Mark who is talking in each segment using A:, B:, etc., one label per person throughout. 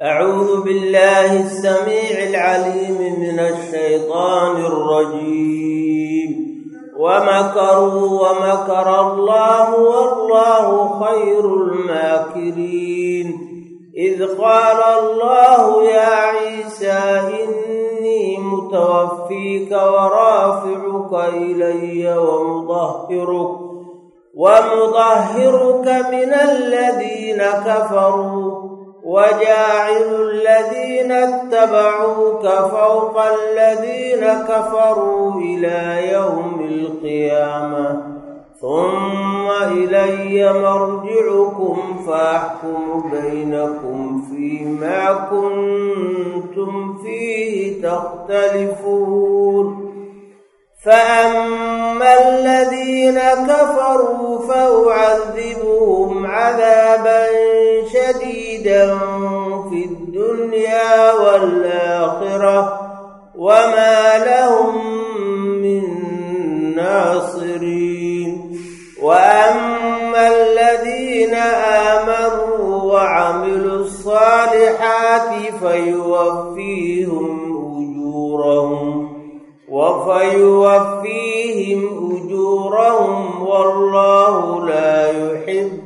A: أعوذ بالله السميع العليم من الشيطان الرجيم ومكروا ومكر الله والله خير الماكرين إذ قال الله يا عيسى إني متوفيك ورافعك إلي ومطهرك ومطهرك من الذين كفروا وجاعل الذين اتبعوك فوق الذين كفروا إلى يوم القيامة ثم إلي مرجعكم فأحكم بينكم فيما كنتم فيه تختلفون فأما الذين كفروا فأعذبهم عذابا شديدا في الدنيا والآخرة وما لهم من ناصرين وأما الذين آمنوا وعملوا الصالحات فيوفيهم أجورهم وفيوفيهم أجورهم والله لا يحب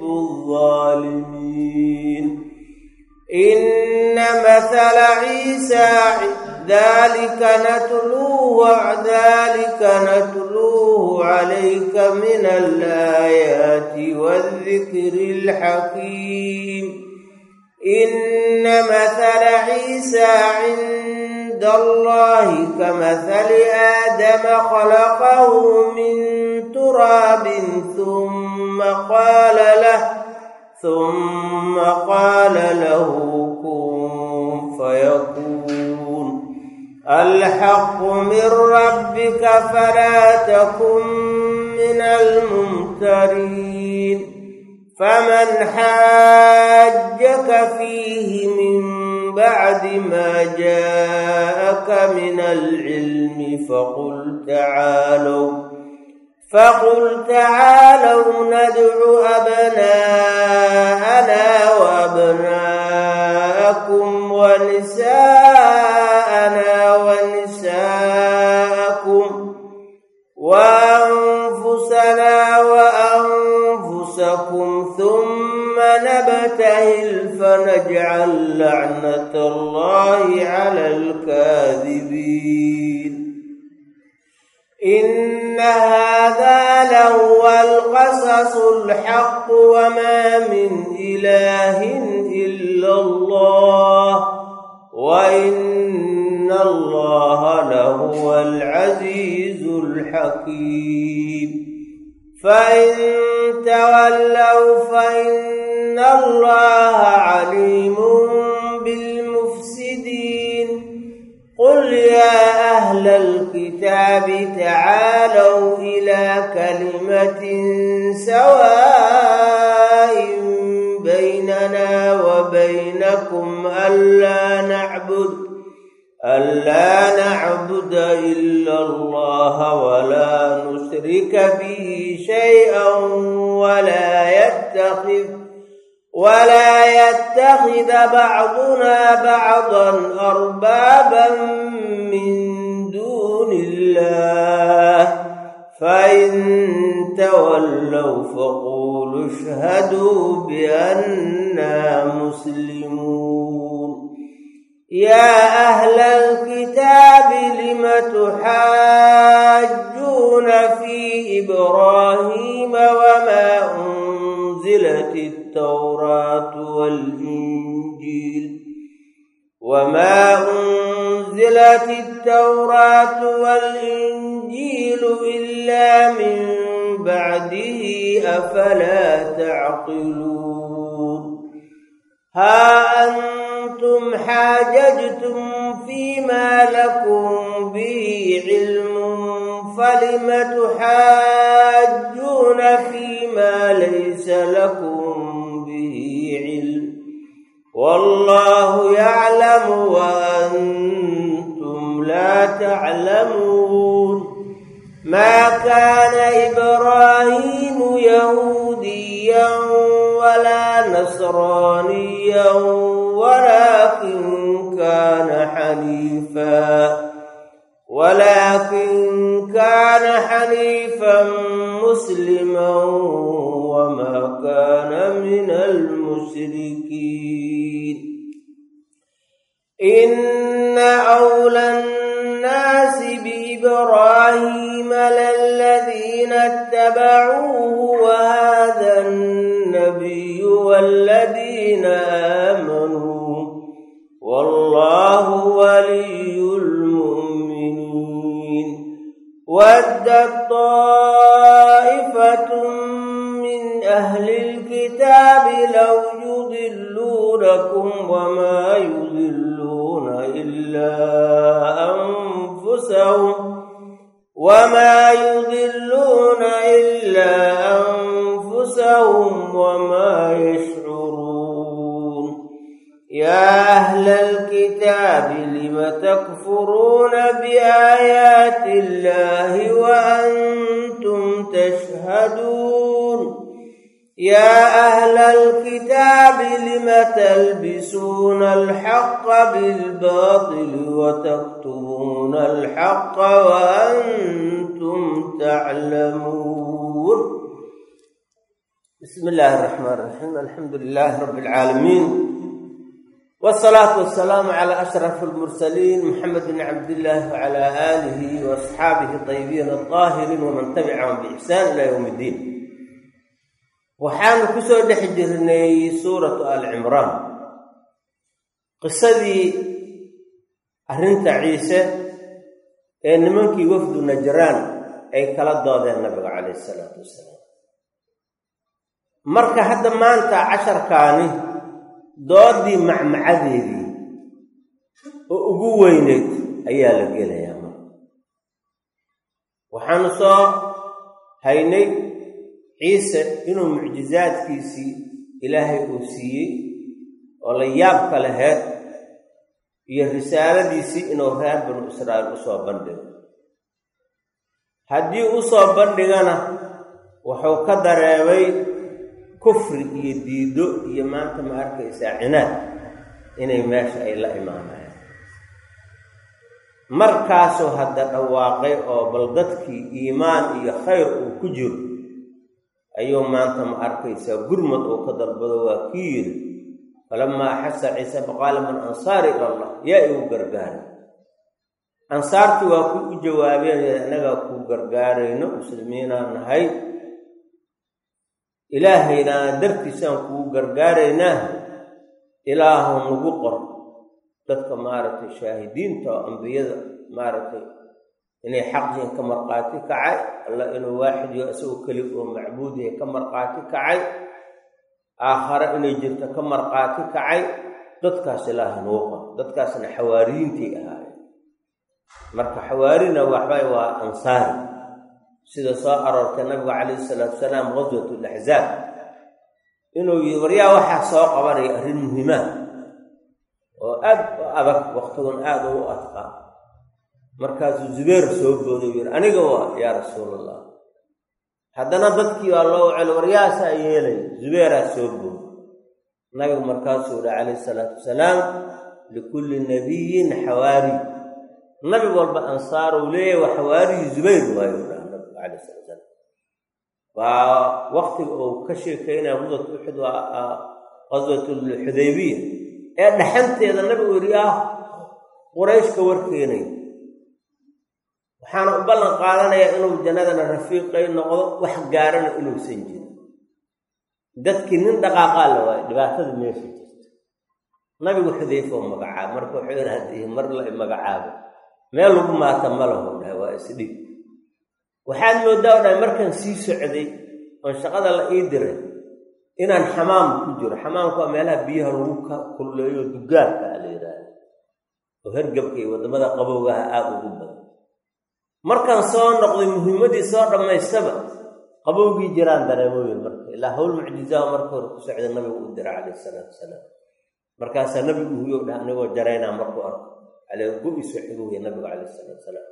A: الظالمين إن مثل عيسى ذلك نتلوه ذلك نتلوه عليك من الآيات والذكر الحكيم إن مثل عيسى عند الله كمثل آدم خلقه من تراب ثم قال له ثم قال له كن فيكون الحق من ربك فلا تكن من الممترين فمن حاجك فيه من بعد ما جاءك من العلم فقل تعالوا فقل تعالوا ندع أبناءنا وأبناءكم ونساءنا ونساءكم وأنفسنا وأنفسكم ثم نبتهل فنجعل لعنة الله على الكاذبين إن هذا لهو القصص الحق وما من إله إلا الله وإن الله لهو العزيز الحكيم فإن تولوا فإن الله عليم بالمفسدين قل يا أهل الكتاب تعالوا إلى كلمة سواء بيننا وبينكم ألا نعبد ألا نعبد إلا الله ولا نشرك به شيئا ولا يتخذ ولا يتخذ بعضنا بعضا أربابا من دون الله فإن تولوا فقولوا اشهدوا بأننا مسلمون يا أهل الكتاب لم تحاجون في إبراهيم وما أنزلت التوراة والإنجيل وما أنزلت التوراة والإنجيل إلا من بعده أفلا تعقلون ها أنتم حاججتم فيما لكم به علم فلم تحاجون فيما ليس لكم به علم والله يعلم وأنتم لا تعلمون ما كان إبراهيم يهوديا ولا نصرانيا ولا ولكن كان حنيفا ولكن كان حنيفا مسلما وما كان من المشركين إن أولى الناس بإبراهيم للذين اتبعوه وهذا النبي والذين آمنوا والله ولي المؤمنين ودت طائفة من أهل الكتاب لو يضلونكم وما يضلون إلا أنفسهم وما يضلون إلا أنفسهم وما يشعرون يا أهل الكتاب لم تكفرون بآيات الله وأنتم تشهدون يا أهل الكتاب لم تلبسون الحق بالباطل وتكتمون الحق وأنتم تعلمون بسم الله الرحمن الرحيم الحمد لله رب العالمين والصلاة والسلام على أشرف المرسلين محمد بن عبد الله وعلى آله وأصحابه الطيبين الطاهرين ومن تبعهم بإحسان إلى يوم الدين waxaanu ku soo dhex jirnay suuratu al cimraan qisadii arrinta ciise ee nimankii wafdu najraan ay kala doodeen nabiga calayhi isalaatu wassalaam marka hadda maanta casharkaani doodii macmacadeedii oo ugu weyneyd ayaa la gelayaa marka waxaanu soo haynay ciise inuu mucjizaadkiisii ilaahay uu siiyey oo la yaabka laheed iyo risaaladiisii inuu reer banu israa'iil u soo bandhigo haddii u soo bandhigana wuxuu ka dareemay kufri iyo diido iyo maanta ma arkaysaa cinaad inay meesha ay la imaanayaan markaasuu hadda dhawaaqay oo bal dadkii iimaan iyo khayr uu ku jiro ayuu maanta ma arkaysaa gurmad uu ka dalbado waa kii yidhi falamaa axasa ciise faqaala man ansaari ila allah yaa igu gargaaray ansaartii waa ku u jawaabeen innagaa kuu gargaarayno muslimiinaan nahay ilaahayna dartiisaan kugu gargaaraynaa ilaahu nagu qor dadka maaragtay shaahidiinta oo ambiyada maaragtay inay xaqyiin ka markhaati kacay allah inuu waaxid yo isagoo keli oo macbuud yahay ka markhaati kacay aakhare inay jirto ka markhaati kacay dadkaas ilaaha nuu qor dadkaasna xawaariyiintii ahaayeen marka xawaarina waxbay waa ansaari sida soo aroortay nabigu calayhi salaatu wasalaam qaswat laxzaab inuu yii waryaa waxaa soo qabanaya arrin muhimaa oo aad u adag waqtigun aada u adqaa markaasuu zubeer soo booday yidhi aniga waa yaa rasuulallah haddana dadkii waa loo celo waryaasaa yeelay zubeeraa soo booday nabigu markaasuu yihi calayhi salaatu wasalaam likulli nabiyin xawaari nabi walba ansaaruu leeyahy waa xawaarigii zubayr waayo dhaha nabigu calayh salatu salaam waa waqtiga uu ka sheekeynaya qaswat uxud waa qaswatulxudaybiya ee dhaxanteeda nabigu yidhi ah qurayshka warkeenay waxaana u ballan qaadanayaa inuu jannadana rafiiqay noqdo wax gaarana inuusan jirin dadkii nin dhaqaaqaa la waayo dhibaatada meesha jirta nabigu xudayfoo magacaabo marka wuxuu yidhi haddii mar la magacaabo meel lagu maata ma lahu dhahay waa isdhib waxaad moodaa o dhahay markaan sii socday oon shaqada la ii diray inaan xamaam ku jiro xamaamku waa meelaha biyaha lagu ka kulleeyo dugaarka a la yidhaahdo oo hergabka iyo waddamada qabowgaha aada ugu badan markaan soo noqday muhiimaddii soo dhammaystaba qabowgii jiraan dareemooyin marka ilaa hawl mucjizaha marka hore ku socda nabigu u dira calayhi salaatu wasalaam markaasaa nabigu huyow dhah anigoo jaraynaa markuu arko calee go-iso xiguya nabigu calayhi salaatu wasalaam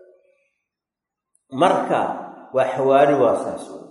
A: marka waa xawaari waa saas wey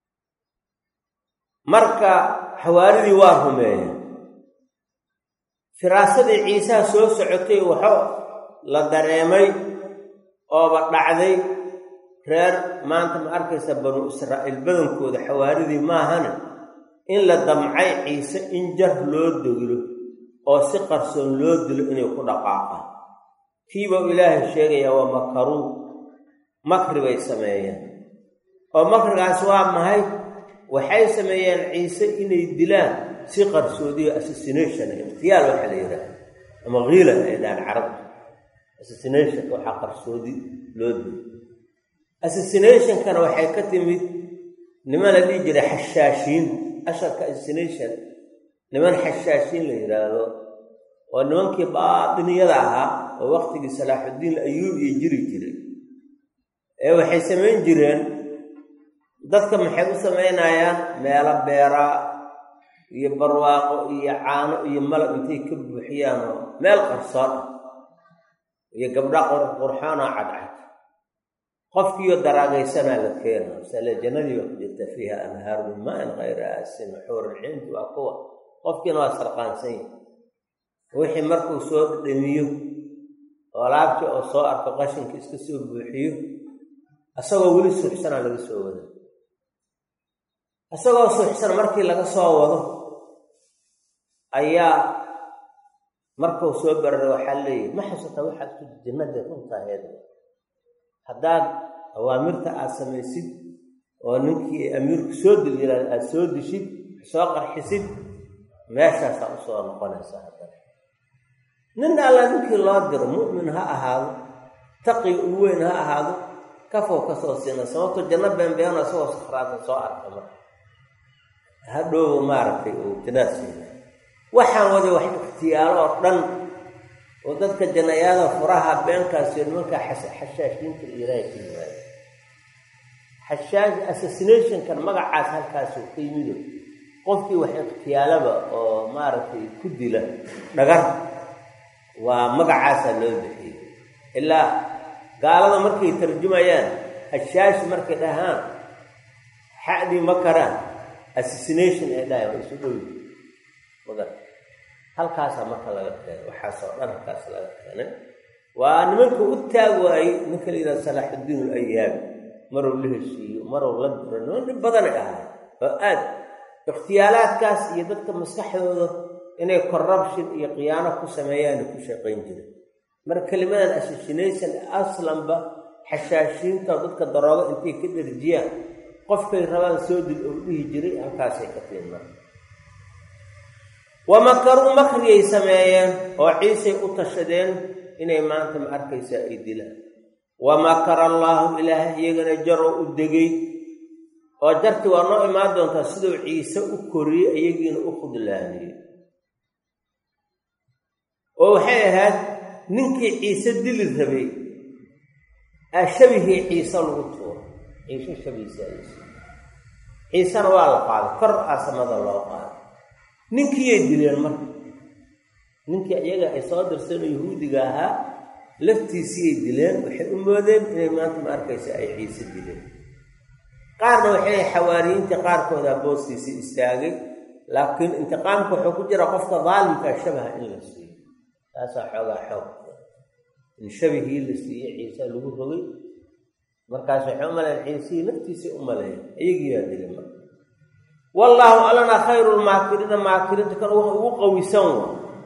A: marka xawaaridii waa rumeeyeen firaasadii ciisaha soo socotay waxo la dareemay ooba dhacday reer maanta ma arkaysa banu israa'iil badankooda xawaaridii maahane in la damcay ciise in jar loo doglo oo si qarsoon loo dilo inay ku dhaqaaqaan kiibau ilaahay sheegayaa waa makaruu makri bay sameeyeen oo makrigaas waa mahay waxay sameeyeen ciise inay dilaan si qarsoodiyo assassination ikhtiyaal waxaa la yidhaha ama kiila ay dhahaan carabta assassination waxaa qarsoodi loo dilo assassinationkana waxay ka timid niman la dhihi jiray xashaashiin asharka assassination niman xashaashiin la yidhaahdo oo nimankii baatiniyada ahaa oo waqtigii salaaxuddiin ayuub iyo jiri jiray ee waxay samayn jireen dadka maxay u samaynayaan meelo beeraa iyo barwaaqo iyo caano iyo malab intay ka buuxiyaanoo meel qarsoon ah iyo gabdha qurqurxoonoo cadcad qofkiiyo daraagaysanaa la keena masale jannadii baa ku jirta fiiha anhaaru min maa-in kayra aasin xuurulciintu waa kuwa qofkiina waa sarqaansan yahi wixii markuu soo dhamiyo oo alaabtii oo soo arko qashinka iska soo buuxiyo isagoo weli suuxsanaa laga soo wada isagoo suuxsan markii laga soo wado ayaa markuu soo barara waxaa leeyahy ma xasuuta waxaad ku jannada runtaheed haddaad awaamirta aad samaysid oo ninkii amiirku soo dil yiraad aada soo dishid soo qarxisid meeshaasaa usoo noqonaysaa haddana nin alla ninkii loo diro mu'min ha ahaado taqi u weyn ha ahaado kafow kasoo siina sababto janno beenbeeno isagoo sakhraada soo arka marka hadhoow maaragtay uu jannada siina waxaan waday wax ikhtiyaalo oo dhan oo dadka jannayaada furaha beenkaasiyo nimankaa xashaashiinta ilaahay ka yimaada xashaash assassinationkan magacaas halkaasuu ka yimido qofkii wax ikhtiyaalaba oo maaragtay ku dila dhagar waa magacaasaa loo bixiyey ilaa gaalada markay tarjumayaan hashaashi markay dhahaan xadii ma karaan assassination ay dhahay waa isu dhowi magar halkaasaa marka laga keenay waxaasoo dhan halkaas laga keenay waa nimanka u taag waayey ninka la yidhaha salaaxuddiin alayaabi maruu la heshiiyo maruu la diro niman dhib badanay ahay oo aad ikhtiyaalaadkaas iyo dadka maskaxdooda inay corruption iyo khiyaano ku sameeyaana ku shaqayn jiray marka kelimadan assassination aslanba xashaashiinta dadka daroogo intay ka dherjiyaan qofkay rabaan soo dil ou dhihi jiray halkaasay ka tiimar wamakaruu makriyay sameeyeen oo ciisay u tashadeen inay maanta ma arkaysaa ay dilaan wamakara allaahu ilaahay iyagana jaroo u degay oo jarti waa noo imaan doontaa siduu ciise u koriyey iyagiina u khudlaaniyey oo waxay ahayd ninkii ciise dili rabay aa shabihii ciise lagu tuuro ciise shabihiisa ciisena waa la qaaday kor aa samada loo qaaday ninkiiyay dileen marka ninkii iyaga ay soo dirsan yahuudiga ahaa laftiisiiyay dileen waxay u moodeen inay maanta ma arkaysa ay ciise dileen qaarna waxay xawaariyiintii qaarkooda boostiisii istaagay laakiin intiqaamka wuxuu ku jira qofka daalimkaa shabaha in la siiyo taasaa xoogaa xoog in shabihii la siiyey ciise lagu rogay markaas waxay u maleen ciisihii laftiisii u maleeya iyagiiyaa dilay marka wallaahu allana khayru lmaakiriina maakiriinta kan wax ugu qawisan wa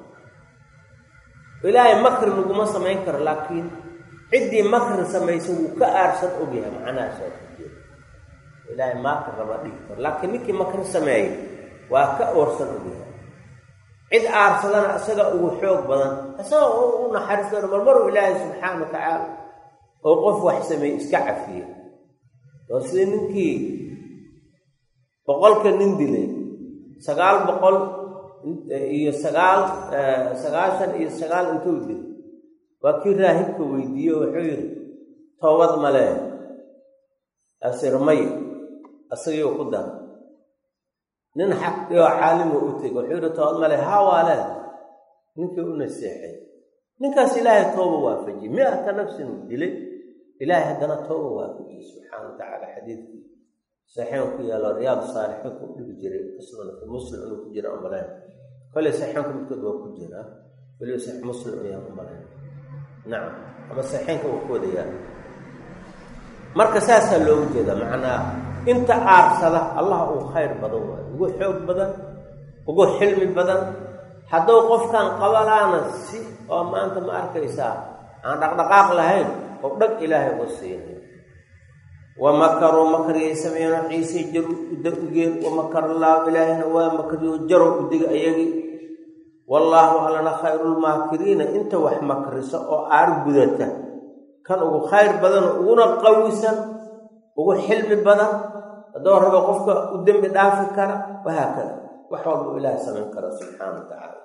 A: ilaahay makri laguma samayn karo laakiin ciddii makri samaysa wuu ka aarsan ogyahay macnahaasoo ku jira ilaahay maakri lama dhigi karo laakiin ninkii makri sameeyay waa ka oorsan ogyahay cid aarsadana isaga ugu xoog badan isaga u naxariis doona marmaruu ilaahay subxaana wa tacaala oo qof wax sameeyey iska cafiye oo sidii ninkii boqolka nin dilay sagaal boqol iyo sagaal sagaashan iyo sagaal intuu dilay waa kii raahibka weydiiye wuxuu yidhi toobad malee asir maya isagiiu ku dara nin xaqiyoo caalimo u tegay wuxuu yidhi toobad male haa waa leed ninkii u naseexay ninkaas ilaahay tooba waafajiyey mi-ata nafsin uu dilay ilaahay haddana tooba waafajiyey subxaana wa tacaala xadiidkii saxiixan ku yaalo riyaad saalixiin ku dhigi jiray sunanka muslim inuu ku jira umaleyn koley saxiixanka midkood waa ku jiraa weliba saxiix muslim ayaan u malay nacam ama saxiixanka waa ku wadayaa marka saasaa loogu jeedaa macnaa inta aarsada allah uu khayr badan waayo ugu xoog badan ugu xilmi badan hadduu qofkan qabalaana si oo maanta ma arkaysaa aan dhaqdhaqaaq lahayn oo dhag ilaahay uga siinay wa makaruu makriyay sameeyeen ciise jar udageen wa makar allaahu ilaahayna waa makriyo jarow udiga ayagii wallaahu allana khayrulmaakiriina inta wax makrisa oo aar gudata kan ugu khayr badan uguna qawisan ugu xilmi badan haddoo rabo qofka u dembi dhaafi kara wahaakada wax walba ilaahay samayn kara subxaana wa tacaala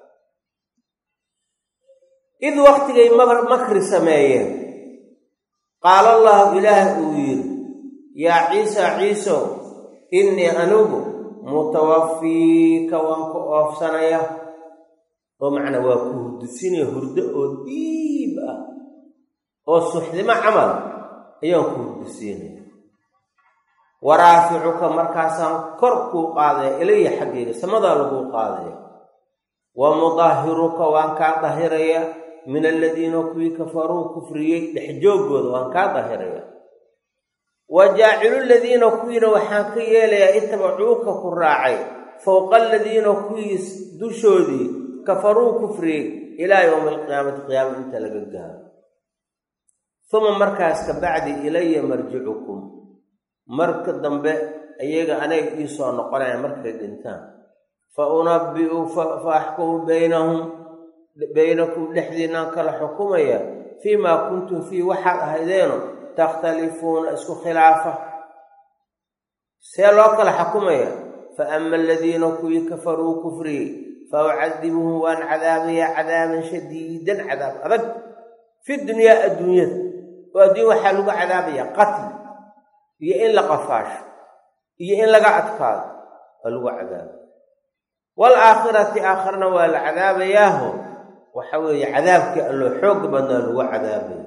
A: id waktigay makri sameeyeen qaala allahu ilaah uu yidhi yaa ciisa ciisow innii anigu mutawafiika waan ku oofsanaya oo macnaa waa ku hurdusinaya hurdo oo diib ah oo suxdimo camal ayaan ku hurdusiinaya waraaficuka markaasaan kor kuu qaadaya ilaya xaggayga samadaa laguu qaadaya wa mudaahiruka waan kaa dahiraya min aladiina kuwii kafaruu kufriyey dhexjooggooda waan kaa dahiraya wa jaacilu ladiina kuwiina waxaan ka yeelayaa itabacuuka ku raacay fowqa aladiina kuwii dushoodii kafaruu kufriyey ilaa yowmi alqiyaamati qiyaama inta laga gaaro uma markaas ka bacdi ilaya marjicukum marka dambe iyaga anaga ii soo noqonaya markay dhintaan fa unabbi'u fa axkumu baynahum baynakum dhexdiinaan kala xukumaya fii maa kuntum fii waxaad ahaydeeno takhtalifuuna isku khilaafa see loo kala xukumaya fa ama aladiina kuwii kafaruu kufriyey fa ucadibuhum waan cadaabayaa cadaaban shadiidan cadaab adag fi dunyaa adduunyada oo adduunya waxaa lagu cadaabayaa qatli iyo in la qafaasho iyo in laga adkaado waa lagu cadaaba waalaakhirati aakharna waa la cadaabayaaho waxa weeye cadaabkii alloo xooga badnaa lagu cadaabaya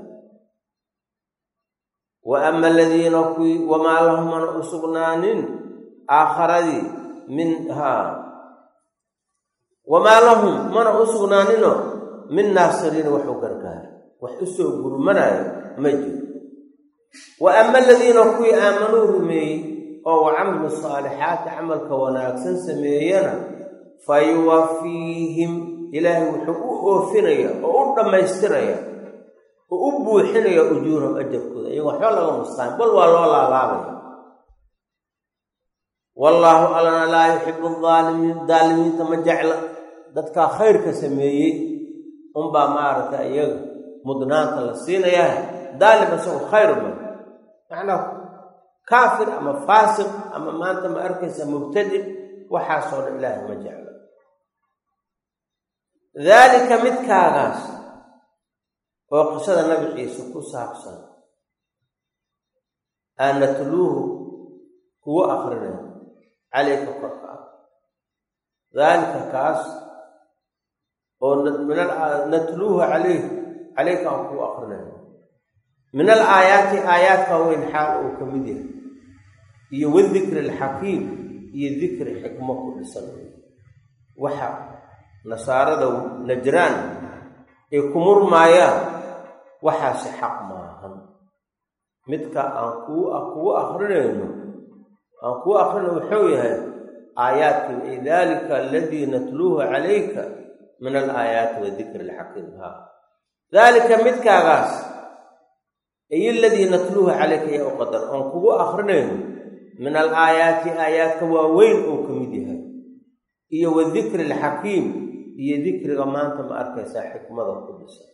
A: wa ama aladiina kuwii wamaa lahum mana u sugnaanin aakharadii min haa wamaa lahum mana u sugnaaninoo min naasiriina waxu gargaara wax u soo gurmanaayo ma jiro wa ama aladiina kuwii aamanuu rumeeyey oo wa camilu saalixaati camalka wanaagsan sameeyana fa yuwafiihim ilaahay wuxuu u oofinaya oo u dhammaystiraya oo u buuxinaya ujuurahum ajarkooda iyagoo waxba laga mustaan bal waa loo laalaabaya wallaahu allana laa yuxibu aalimiin daalimiinta ma jecla dadkaa khayrka sameeyey unbaa maaragtay iyaga mudnaanta la siinayaa daalim isagu khayr ma macnaa kaafir ama faasiq ama maanta ma arkaysa mubtadic waxaasoo dhan ilaahay ma jecla daalika midkaagaas oo qisada nabi ciise ku saabsan aan natluuhu kugu akrinay calayka korka ah daalika kaas oo natluuhu calayh calayka aan kugu akrinay min al aayaati aayaadka weyn xaal uu ka mid yahay iyo wadikri alxakiim iyo dikri xikmo ku dhisan waxa nasaarada najraan ay ku murmaayaan waxaasi xaq maahan midka aan kuu kugu akrinayno aan kuu akrinayno wuxuu yahay aayaadkii dalika aladii natluuhu calayka min alaayaati wadikri alxakiim ha daalika midkaagaas ay aladii natluuhu calayka yaa u qadar oon kugu akrinayno min alaayaati aayaadka waaweyn oo ka mid yahay iyo wadikri alxakiim iyo dikriga maanta ma arkaysaa xikmada ku dhisan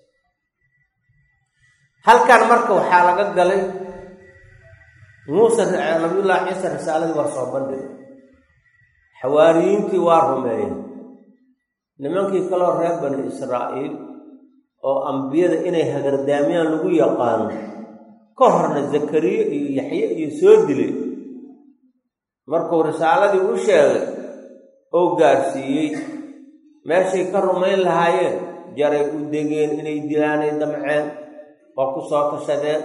A: halkan marka waxaa laga galay muuse nabiyullaahi ciise risaaladii waa soo bandhigay xawaariyiintii waa rumeeyeen nimankii kaloo reer bani israa'iil oo ambiyada inay hagardaamiyaan lagu yaqaano ka horna zakariye iyo yaxye iyo soo dilay markuu risaaladii u sheegay oo gaarsiiyey meeshay ka rumayn lahaayeen jaray u degeen inay dilaanay damceen oo ku soo tashadeen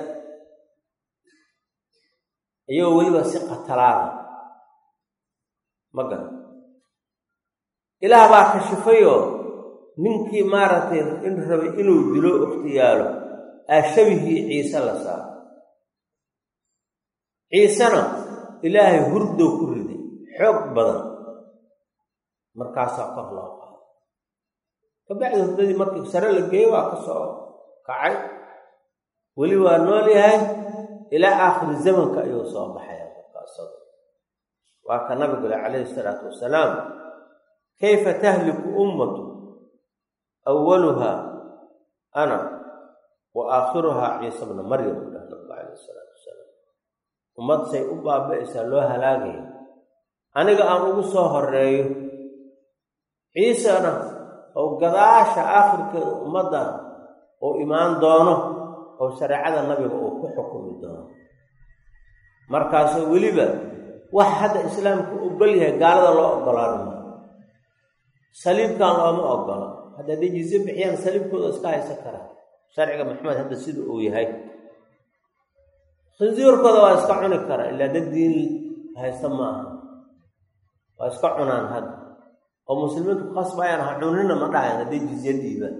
A: iyagoo weliba si qatalaada ma garan ilaah baa kashifayoo ninkii maaragtay in rabay inuu dilo ikhtiyaalo aashabihii ciise la saaro ciisena ilaahay hurdow ku riday xoog badan markaasaa kor loo qaado kabacdi hurdadii markii sare la geeyo waa ka soo kacay weli waa nool yahay ilaa aakhiri zamanka ayuu soo baxaya markaasada waa ka nabigule calayhi isalaatu wasalaam kayfa tahliku ummatu awaluhaa ana wa aakhiruhaa ciisa bna maryam u dhah nabigu calayhi isalaatu wasalaam ummad say u baaba'aysaa loo halaagaya aniga aan ugu soo horeeyo ciisena oo gadaasha aakhirkeeda ummaddan uu imaan doono oo shareecada nabiga uu ku xukumi doono markaasoo weliba wax hadda islaamku ogol yahay gaalada loo ogolaano maa saliibkan looma ogola hadda hadday jizye bixiyaan saliibkooda iska haysan karaa sharciga maxamed hadda sida uu yahay khinsiirkooda waa iska cuni karaa ilaa dad diin haysta ma aha waa iska cunaan hadda oo muslimiintu ku khasbayaan ha cunina ma dhahayan hadday jizye dhiibaan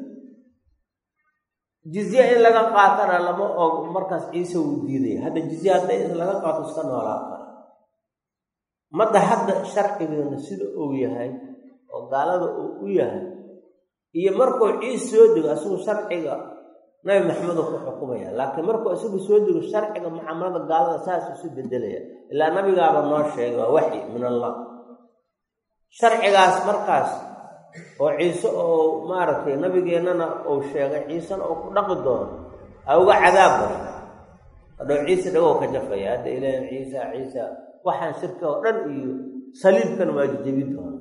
A: jizye in laga qaatana lama og markaas ciise wuu diidaya hadda jizye hadday laga qaato iska noolaa kara madda hadda sharcigeena sida uu yahay oo gaalada uu u yahay iyo markuu ciise soo dego isagu sharciga nabi maxamedoo ku xukumaya laakiin markuu isagu soo dego sharciga mucaamalada gaalada saas isu bedelaya ilaa nabigaaba noo sheegay waa waxyi min allah sharcigaas markaas oo ciise oo maaragtay nabigeennana uu sheegay ciisena uu ku dhaqi doono a uga cadaab badan hadhow ciise dhagow ka jafaya hadda ilaahi ciisa ciisa waxaan shirka oo dhan iyo saliibkana waa jejebi doona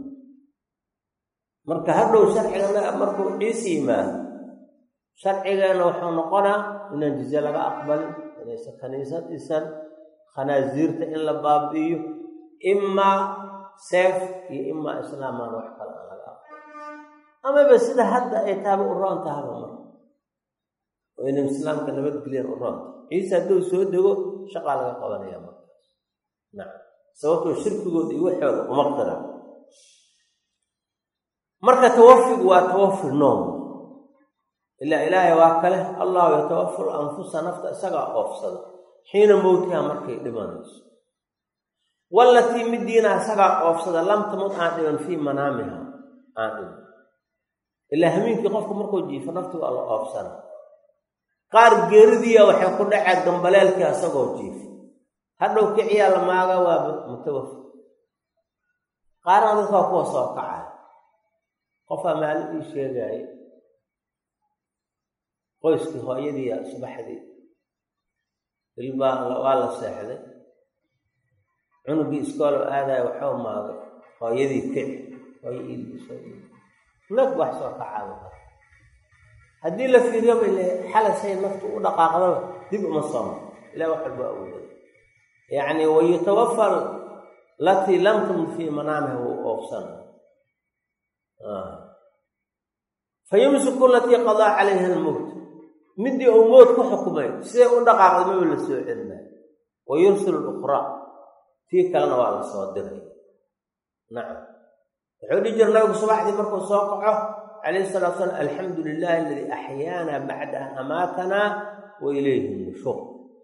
A: marka hadhow sharcigana markuu ciise yimaado sharcigeena wuxuu noqonaa inaan jizye laga aqbalin inaysan kaniisad dhisan khanaasiirta in la baabi'iyo imaa seef iyo imaa islaamaan wax kale aan laga aqbalin amaba sida hadda ay taaba u roon tahaba marka oo inay islaamka nabadgelyan u roonta ciise hadduu soo dego shaqaa laga qabanaya markaas nacam sababtoo shirkigooda iyo waxooda uma qira marka tawafigu waa tawafi noom ilaa ilaahay waa kale allahu yatawafa anfusa nafta isagaa oofsada xiina mowtiha markay dhimanayso wallatii midiina isagaa oofsada lam tamud aan dhiman fii manaamiha aan dhiman ilaa hamiinkii qofku markuu jiifo nafti waa la oofsana qaar geeridiiya waxay ku dhaceen gambaleelkii asagoo jiifo hadhow kiciyaa la maaga waaba mutawafi qaarna dadka waa kuwa soo kacay qofaa maalin ii sheegaaye qoyskii hooyadiiya subaxdii ilbaa waa la seexday cunugii iskoolo aadaya waxuu maagay hooyadii kici hooyo iilbiso nag wax soo kacaaba haddii la fiiriyoba ile xalasay naftu u dhaqaaqdaba dib uma sooma ilah wax walba awooday yacni wayutawafa latii lam tamud fii manaamiha wuu oofsana fa yumsiku latii qadaa calayha almowt midii uu mowt ku xukumay siday u dhaqaaqday maba la soo celinay wa yursilu luqraa tii kalena waa la soo diray nacam wuxuu dhihi jira nabigu subaxdii markuu soo kaco calayhi salatu salam alxamdu lilahi aladii axyaana bacda an amaatanaa wa ilayhi nushuur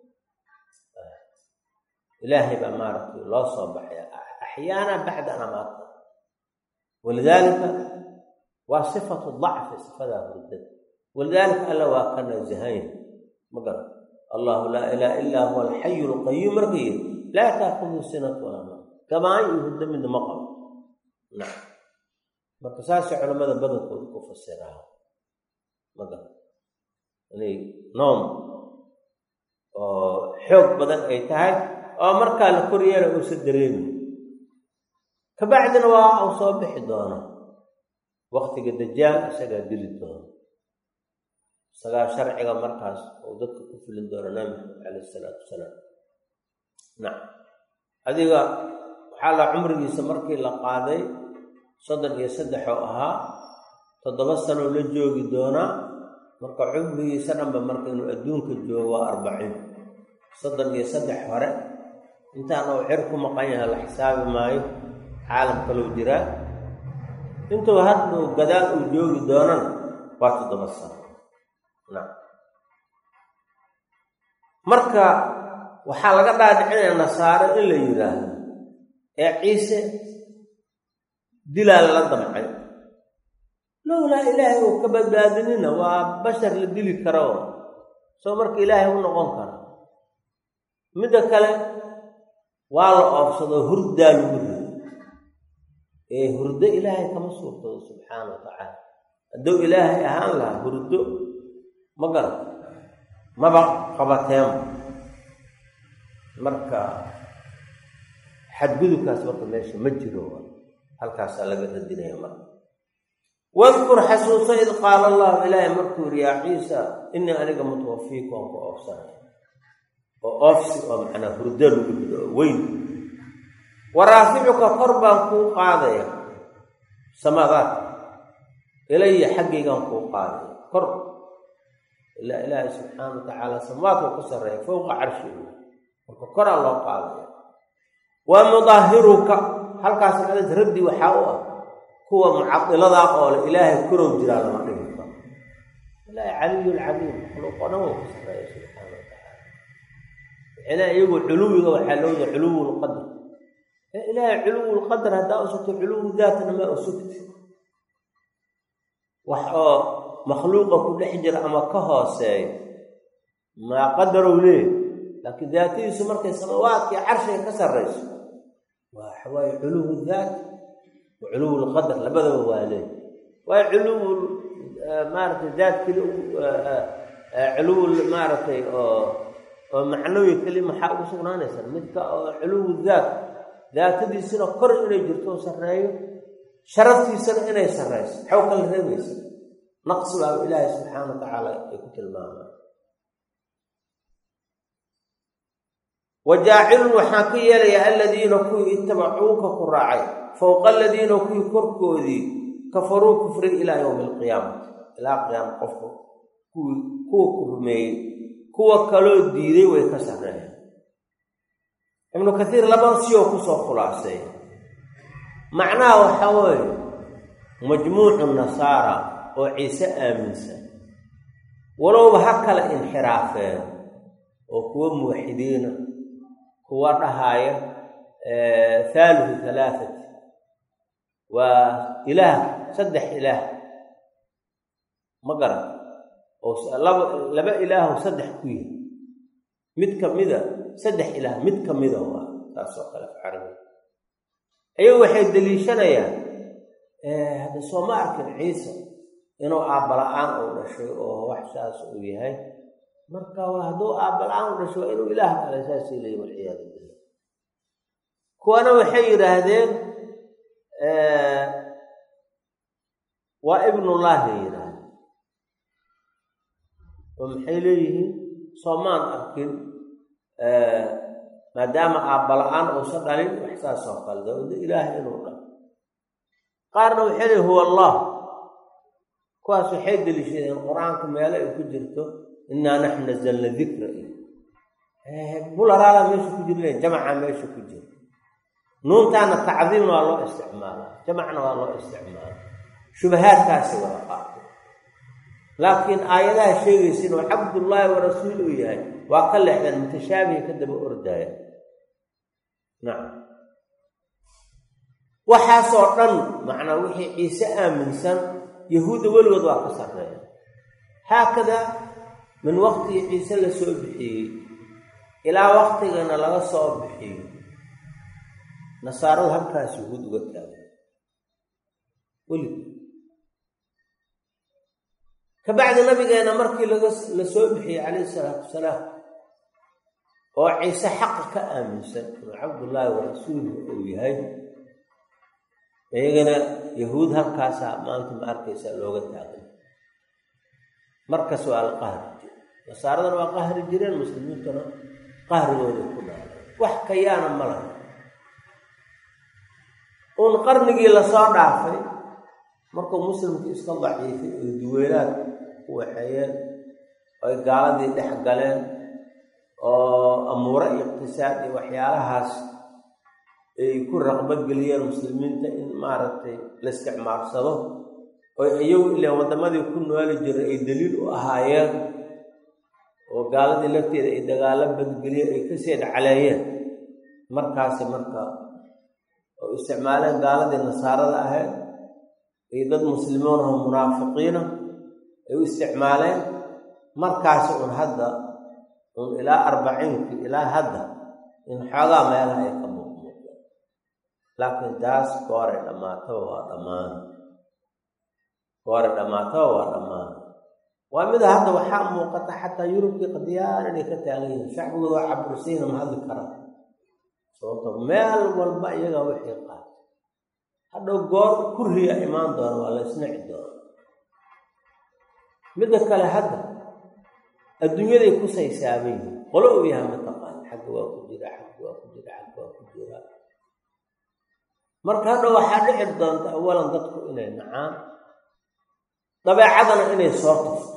A: ilaahay baa maaragtay loo soo baxaya axyaana bacda an amaatana walidaalika waa sifatu dacfi sifadaa hurdada walidaalika alla waa ka nasahayn ma garan allahu laa ilaaha illaa huwa alxayu lqayuum marka yiri laa taakudu sinatu walaa maa gabaan iyo hurdo midna ma qabo nacam marka saasay culamada badankooda ku fasiraa ma garan inay noom oo xoog badan ay tahay oo markaa la koryeela uusa dareemi kabacdina waa uu soo bixi doona waktiga dajaal isagaa dili doona isagaa sharciga markaas uu dadka ku filin doona nabi maxamed calayh isalaatu wasalaam nacam adiga waxaa la cumrigiisa markii la qaaday soddon iyo saddex oo ahaa toddoba sanoo la joogi doonaa marka cumrigiisa dhanba marka inuu adduunka joogo waa arbaciin soddon iyo saddex hore intaan uu xir ku maqan yahay la xisaabi maayo caalam kalou jiraa intuu hadhow gadaal uu joogi doonana waa toddoba sano nacam marka waxaa laga dhaadhicinaya nasaare in la yidhaahdo ee ciise dilaa lala damcay lowlaa ilaahay uu ka badbaadinina waa bashar la dili karo soo marka ilaahay u noqon kara midda kale waa la oofsadoo hurdaa lagu rido ee hurdo ilaahay kama suurtado subxaana wa tacaala hadduu ilaahay ahaan lahaa hurdo ma garata maba qabateema marka xadgudubkaas marka meesha ma jiro halkaasaa laga radinaya marka wadkur xasuuso id qaala allahu ilaahay markuu yidhi yaa ciisa inii aniga mutawafiiku aan ku oofsanaya oo oofsi oo macnaa hurdo lagu rido oo weyn waraaficuka kor baan kuu qaadaya samadaad ilaya xaggaygaan kuu qaadaya kor ilaa ilaahay subxaana wa tacaala samaadku ka sarreeya fowqa carshigu marka koraa loo qaadaya wa mudaahiruka halkaas macdas raddi waxaa u ah kuwa mucadiladaa oo le ilaahay korow jiraa lama dhigi karo ilaahay caliyulcaliim makhluuq oo dhan wou ka sarreeya subxaana wa tacaala ilaa iyagu culuwiga waxaa looda culuwulqadr ilaahay culuwulqadar haddaa usugto culuwu daatna maa usugti wax oo makhluuqa ku dhex jira ama ka hooseeya maa qadarow leey laakiin daatadiisu markay samawaadkii carshiga ka sarrayso waa waxawaaye culuwu daat wa culuwulqadar labadaba waa leey waayo culuwul maaratay daat keli culuwul maaragtay oo oo macnawi keli maxaa ugu sugnaanaysa midka oo culuwu daat daatadiisuna kor inay jirto oo sarreeyo sharaftiisana inay sarrayso xaw kala reebaysa naqsi baa ilaahay subxaana wa tacaala ay ku tilmaamaan wa jaacilun waxaan ka yeelayaa aladiina kuwii itabacuuka ku raacay fowqa aladiina kuwii korkoodii kafaruu kufri ilaa yowmi alqiyaamati ilaa qiyaama qofku kuwii kuwa ku rumeeyey kuwa kaloo diiday way ka sarreeyeen ibnu kaiir laba siyoo kusoo khulaaseeya macnaha waxaa weeye majmuucu nasaara oo ciise aaminsan walowba ha kala inxiraafeen oo kuwa muwaxidiina kuwa dhahaaya haalihu halaathati waa ilaah saddex ilaah ma garan oo laba laba ilaahu saddex ku yihi mid ka mida saddex ilaah mid ka mida waa taasoo kale carabi ayagu waxay deliishanayaan hadda soo ma arkin ciise inuu aabbala-aan uu dhashay oo wax saas uu yahay marka hadduu aabbala-aan u dhashay waa inuu ilaah kale saasii leeya walciyaadu billah kuwana waxay yidhaahdeen waa ibnullaahi yidhaahdeen oo maxay leeyihiin soomaan arkin maadaama aabbala-aan uusan dhalin wax saasoo kale dawada ilaahay inuu dhalo qaarna waxay leeyihin huwa allah kuwaas waxay deliishadeen qur-aanka meelo ay ku jirto innaa naxnu nazalna dikra bularaala meesha ku jirlen jamca meesha ku jira nuuntaana tacdiimna waa loo isticmaalaa jamacna waa loo isticmaala shubahaadkaasi wada qaato laakiin aayadaha sheegaysa inuu cabdullaahi wa rasuul uu yahay waa ka leexdeen mutashaabihi ka daba ordaaya nacam waxaasoo dhan macnaa wixii ciise aaminsan yahuudda weligood waa ka sarreeya haakadaa min waqtigii ciise la soo bixiyey ilaa waqtigana laga soo bixiyo nasaaradu halkaas yahuud uga taagan weligood kabacdi nabigeena markii laga la soo bixiyey calayhi isalaatu wasalaam oo ciise xaqa ka aaminsan inuu cabdullaahi wa rasuulhu uu yahay iyagana yahuud halkaasaa maanta ma arkaysaa looga taagan markas waa la qahri jire nasaaradana waa qahri jireen muslimiintuna qahrigooday ku dhaaleen wax kayaana ma laha uun qarnigii lasoo dhaafay markuu muslimkii iska daciifay oo duweynaad ku waxeeyeen oy gaaladii dhex galeen oo amuure iyo iqtisaad iyo waxyaalahaas ay ku raqbogeliyeen muslimiinta in maaragtay la isticmaalsado oo iyagu ilaan waddamadii ku nooli jiray ay daliil u ahaayeen oo gaaladii lafteeda ay dagaalo badgeliyeen ay kasii dhacleeyeen markaasi marka oo isticmaaleen gaaladii nasaarada ahayd iyo dad muslimiin oo munaafiqiina ay u isticmaaleen markaasi un hadda un ilaa arbaciinkii ilaa hadda in xoogaa meelaha ay ka muuqmuuqdeen laakiin taas gooray dhammaataba waa dhammaan gooray dhammaataba waa dhammaan waa mida hadda waxaa muuqata xataa yurubkii qadiyaan inay ka taagan yihiin shacbigooda waa cabursayna ma hadli karaa sababto meel walba iyagaa wixii qaata hadhow goor kuriya imaan doona waa la isnici doona midda kale hadda adduunyaday ku saysaaban yihiin qolo uu yahay mataqaan xagga waa ku jira xagga waa ku jira xagga waa ku jira marka hadhow waxaa dhici doonta awalan dadku inay nacaan dabeecadana inay soo tufto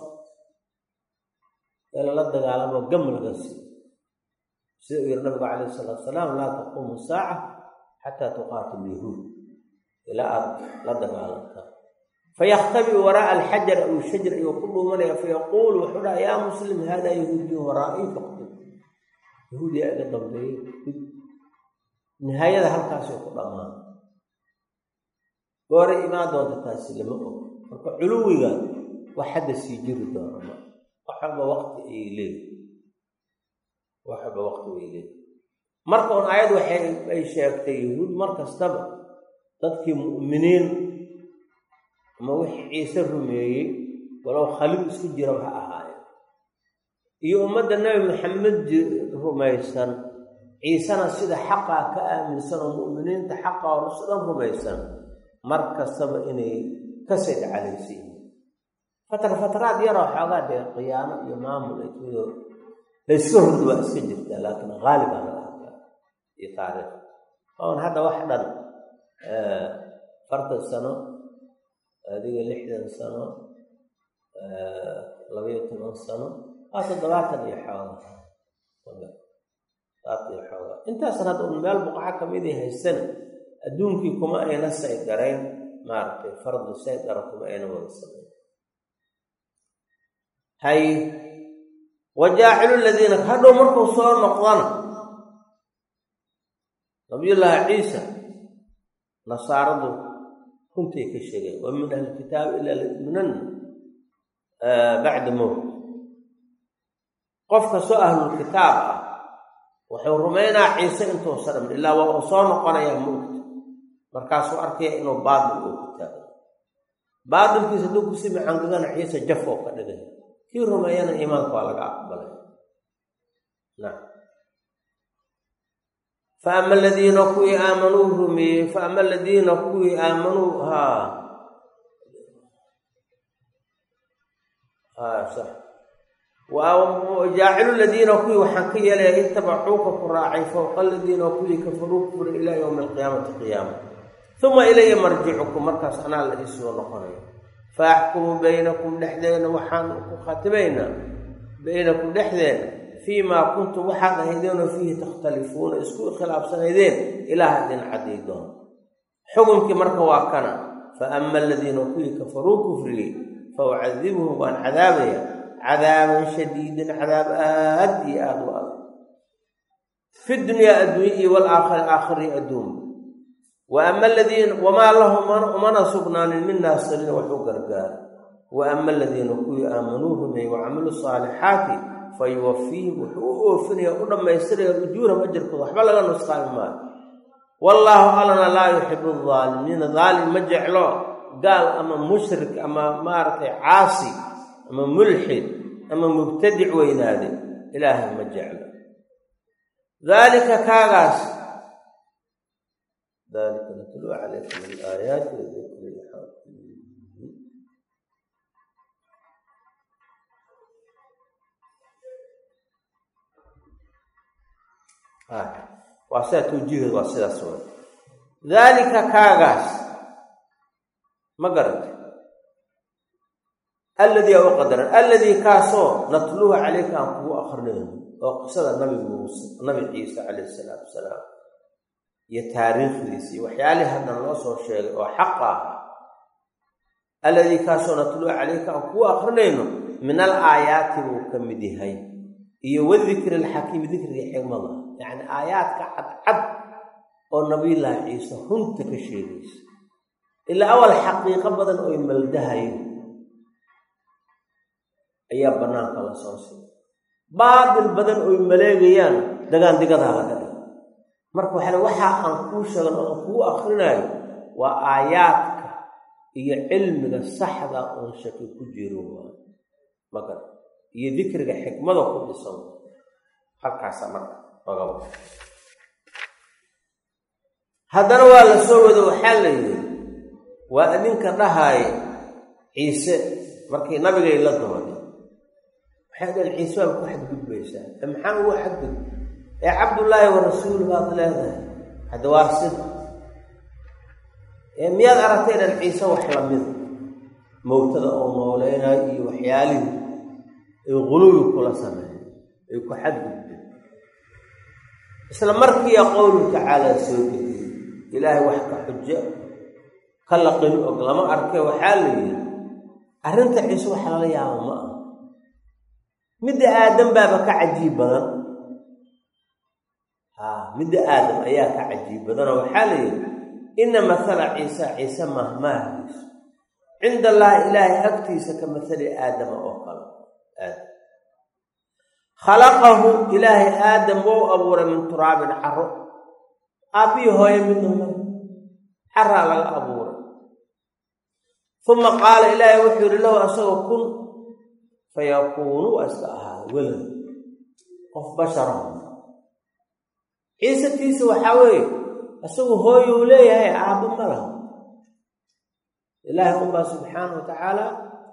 A: ee lala dagaalamo gam laga siiyo sida uu yihi nabigu calayh isalaatu salaam laa taquumu saaca xataa tuqaatilu yahuud ilaa aada la dagaalantaa fayakhtabi waraa'a alxajar aw shajr ayuu ku dhuumanaya fayaquulu wuxuu dhaha yaa muslim haadaa yahuudiyu waraa'ii faqtib yahuudiya iga dambeeyey nihaayada halkaasuu ku dhammaan gooray imaan doonta taasi lama og marka culuwiga wax hadda sii jiri doona ma wax walba waqti ayay leeyihi wax walba waqti way leeyihi marka un aayad waxay ay sheegtay yahuud mar kastaba dadkii mu'miniin ama wixii ciise rumeeyey walow khaliil isku jira ha ahaayeen iyo ummadda nebi maxamed rumaysan ciisena sida xaqaa ka aaminsan oo mu'miniinta xaqa oo rusu dhan rumaysan mar kastaba inay ka sayd calaysa yihiin fatar fataraad yaroo xoogaa dee khiyaano iyo maamul aytoodo layska hordu waa iska jirtaa laakiin haalibaa laga hadlaa iyo taariikh oon hadda wax dhan fartan sano adiga lixdan sano labayo toban sano waa toddobaatan iyo xooga toddobaatan iyo xooga intaasan hadda un meel buqaco kamidii haysana adduunkii kuma ayna saydarayn maaragtay fardu saydara kuma ayna wada samayn hay wajaacilu ladiina hadhow markuu soo noqdana nabiyullaahi ciisa nasaaradu runtay ka sheegeen wa min ahlilkitaabi ilaa layuminanna bacda mowt qof kastoo ahlulkitaab ah wuxuu rumaynaa ciise intuusa dhamin ilaa waa uu soo noqonayaa mowta markaasuu arkaya inuu baatil uu ku taago baatilkiisa hadduu ku simi cangagana ciise jaf oo ka dhigay kii rumeeyana iimaanka waa laga aqbalay nacam fa ama aladiina kuwii aamanuu rumeeyey fa ama aladiina kuwii aamanuu haa haa sax jaacilu ladiina kuwii waxaan ka yeelaya itabacuuka ku raacay fowqa aladiina kuwii kafaruu kufura ilaa yowmi alqiyaamati qiyaama uma ilaya marjicukum markaas anaa la iisoo noqonayo fa axkumu baynakum dhexdeena waxaan ku khatimaynaa baynakum dhexdeena fii maa kuntum waxaad ahaydeenoo fiihi takhtalifuuna isku khilaafsanaydeen ilaah idin cadday doona xukunkii marka waa kana fa ama aladiina kuwii kafaruu kufriyey fa ucadibuhum waan cadaabaya cadaaban shadiidan cadaab aad iyo aada u adag fi dunyaa adduunya iyo walaakhari aakhiri adduun wa ama aladiina wamaa lahum umana sugnaanin min naasiriin waxu gargaara wa ama aladiina kuwii aamanuu rumeeyey wacamiluu saalixaati fa yuwafiihim wuxuu u oofinaya u dhammaystiraya ujuurahum ajarkooda waxba laga nusqaami maayo wallaahu allana laa yuxibu aldaalimiina daalim ma jeclo gaal ama mushrik ama maaragtay caasi ama mulxid ama mubtadic weynaade ilaahay ma jeclo daalika kaagaas dalika natluu calaykum min aayaati wadikri lxakiim waa sidaa tawjiiheed waa sidaas way daalika kaagaas ma garata alladii a u qadaran alladii kaasoo natluuha calayka aan kugu akrinayno oo qisada nabi muuse nabi ciise calayhi isalaatu wasalaam iyo taariikhdiisa iyo waxyaalihii haddan loo soo sheegay oo xaqa ah alladii kaasoo natluu calayka aan kuu akrinayno min al aayaati buu ka mid yahay iyo wadikri alxakiimi dikriga xigmada yacni aayaadka cadcad oo nabiyullaahi ciise runta ka sheegaysa ilaa awal xaqiiqo badan oy maldahayo ayaa bannaanka la soo siiy baatil badan oy maleegayaan dagaandigadaa laga dhig marka waxaa le waxaa aan kuu sheegan oo aan kuu akrinaayo waa aayaadka iyo cilmiga saxda oon shaki ku jiro magar iyo dikriga xikmada ku dhisan halkaasa marka ogaba haddana waa la soo wado waxaa la yidhi waa idinka dhahaaya ciise markii nabigay la dooday waxay dhaheen ciise waa ku xadgudbaysaa e maxaa ugu xadgud ee cabdullaahi wa rasuul baad leedahay hadda waa sida ee miyaad aragtay dhan ciise wax lamida mowtada oo nooleynayo iyo waxyaalihii ay quluwi kula sameeyeen ay ku xadgudbeen isla markiiya qowlu tacaalaa soo gediyey ilaahay wax ka xujo ka laqin og lama arke waxaa la yidhi arrinta ciise wax lala yaabo ma ah midda aadam baaba ka cajiib badan a midda aadam ayaa ka cajiib badanoo waxaa la yidhi ina mathala ciisa ciise mahmaahdiisu cinda allaahi ilaahay agtiisa ka mathali aadama oo kale aadam khalaqahu ilaahay aadam wou abuuray min turaabin caro aabbihii hooye midnama caraa laga abuuray uma qaala ilaahay wuxuu yidhi lahu asagoo kun fayakuunu waa iska ahaada welad qof basharahu ciise tiisa waxaa weeye isagu hooyuu leeyahay aabbo ma laha ilaahay unbaa subxaana wa tacaala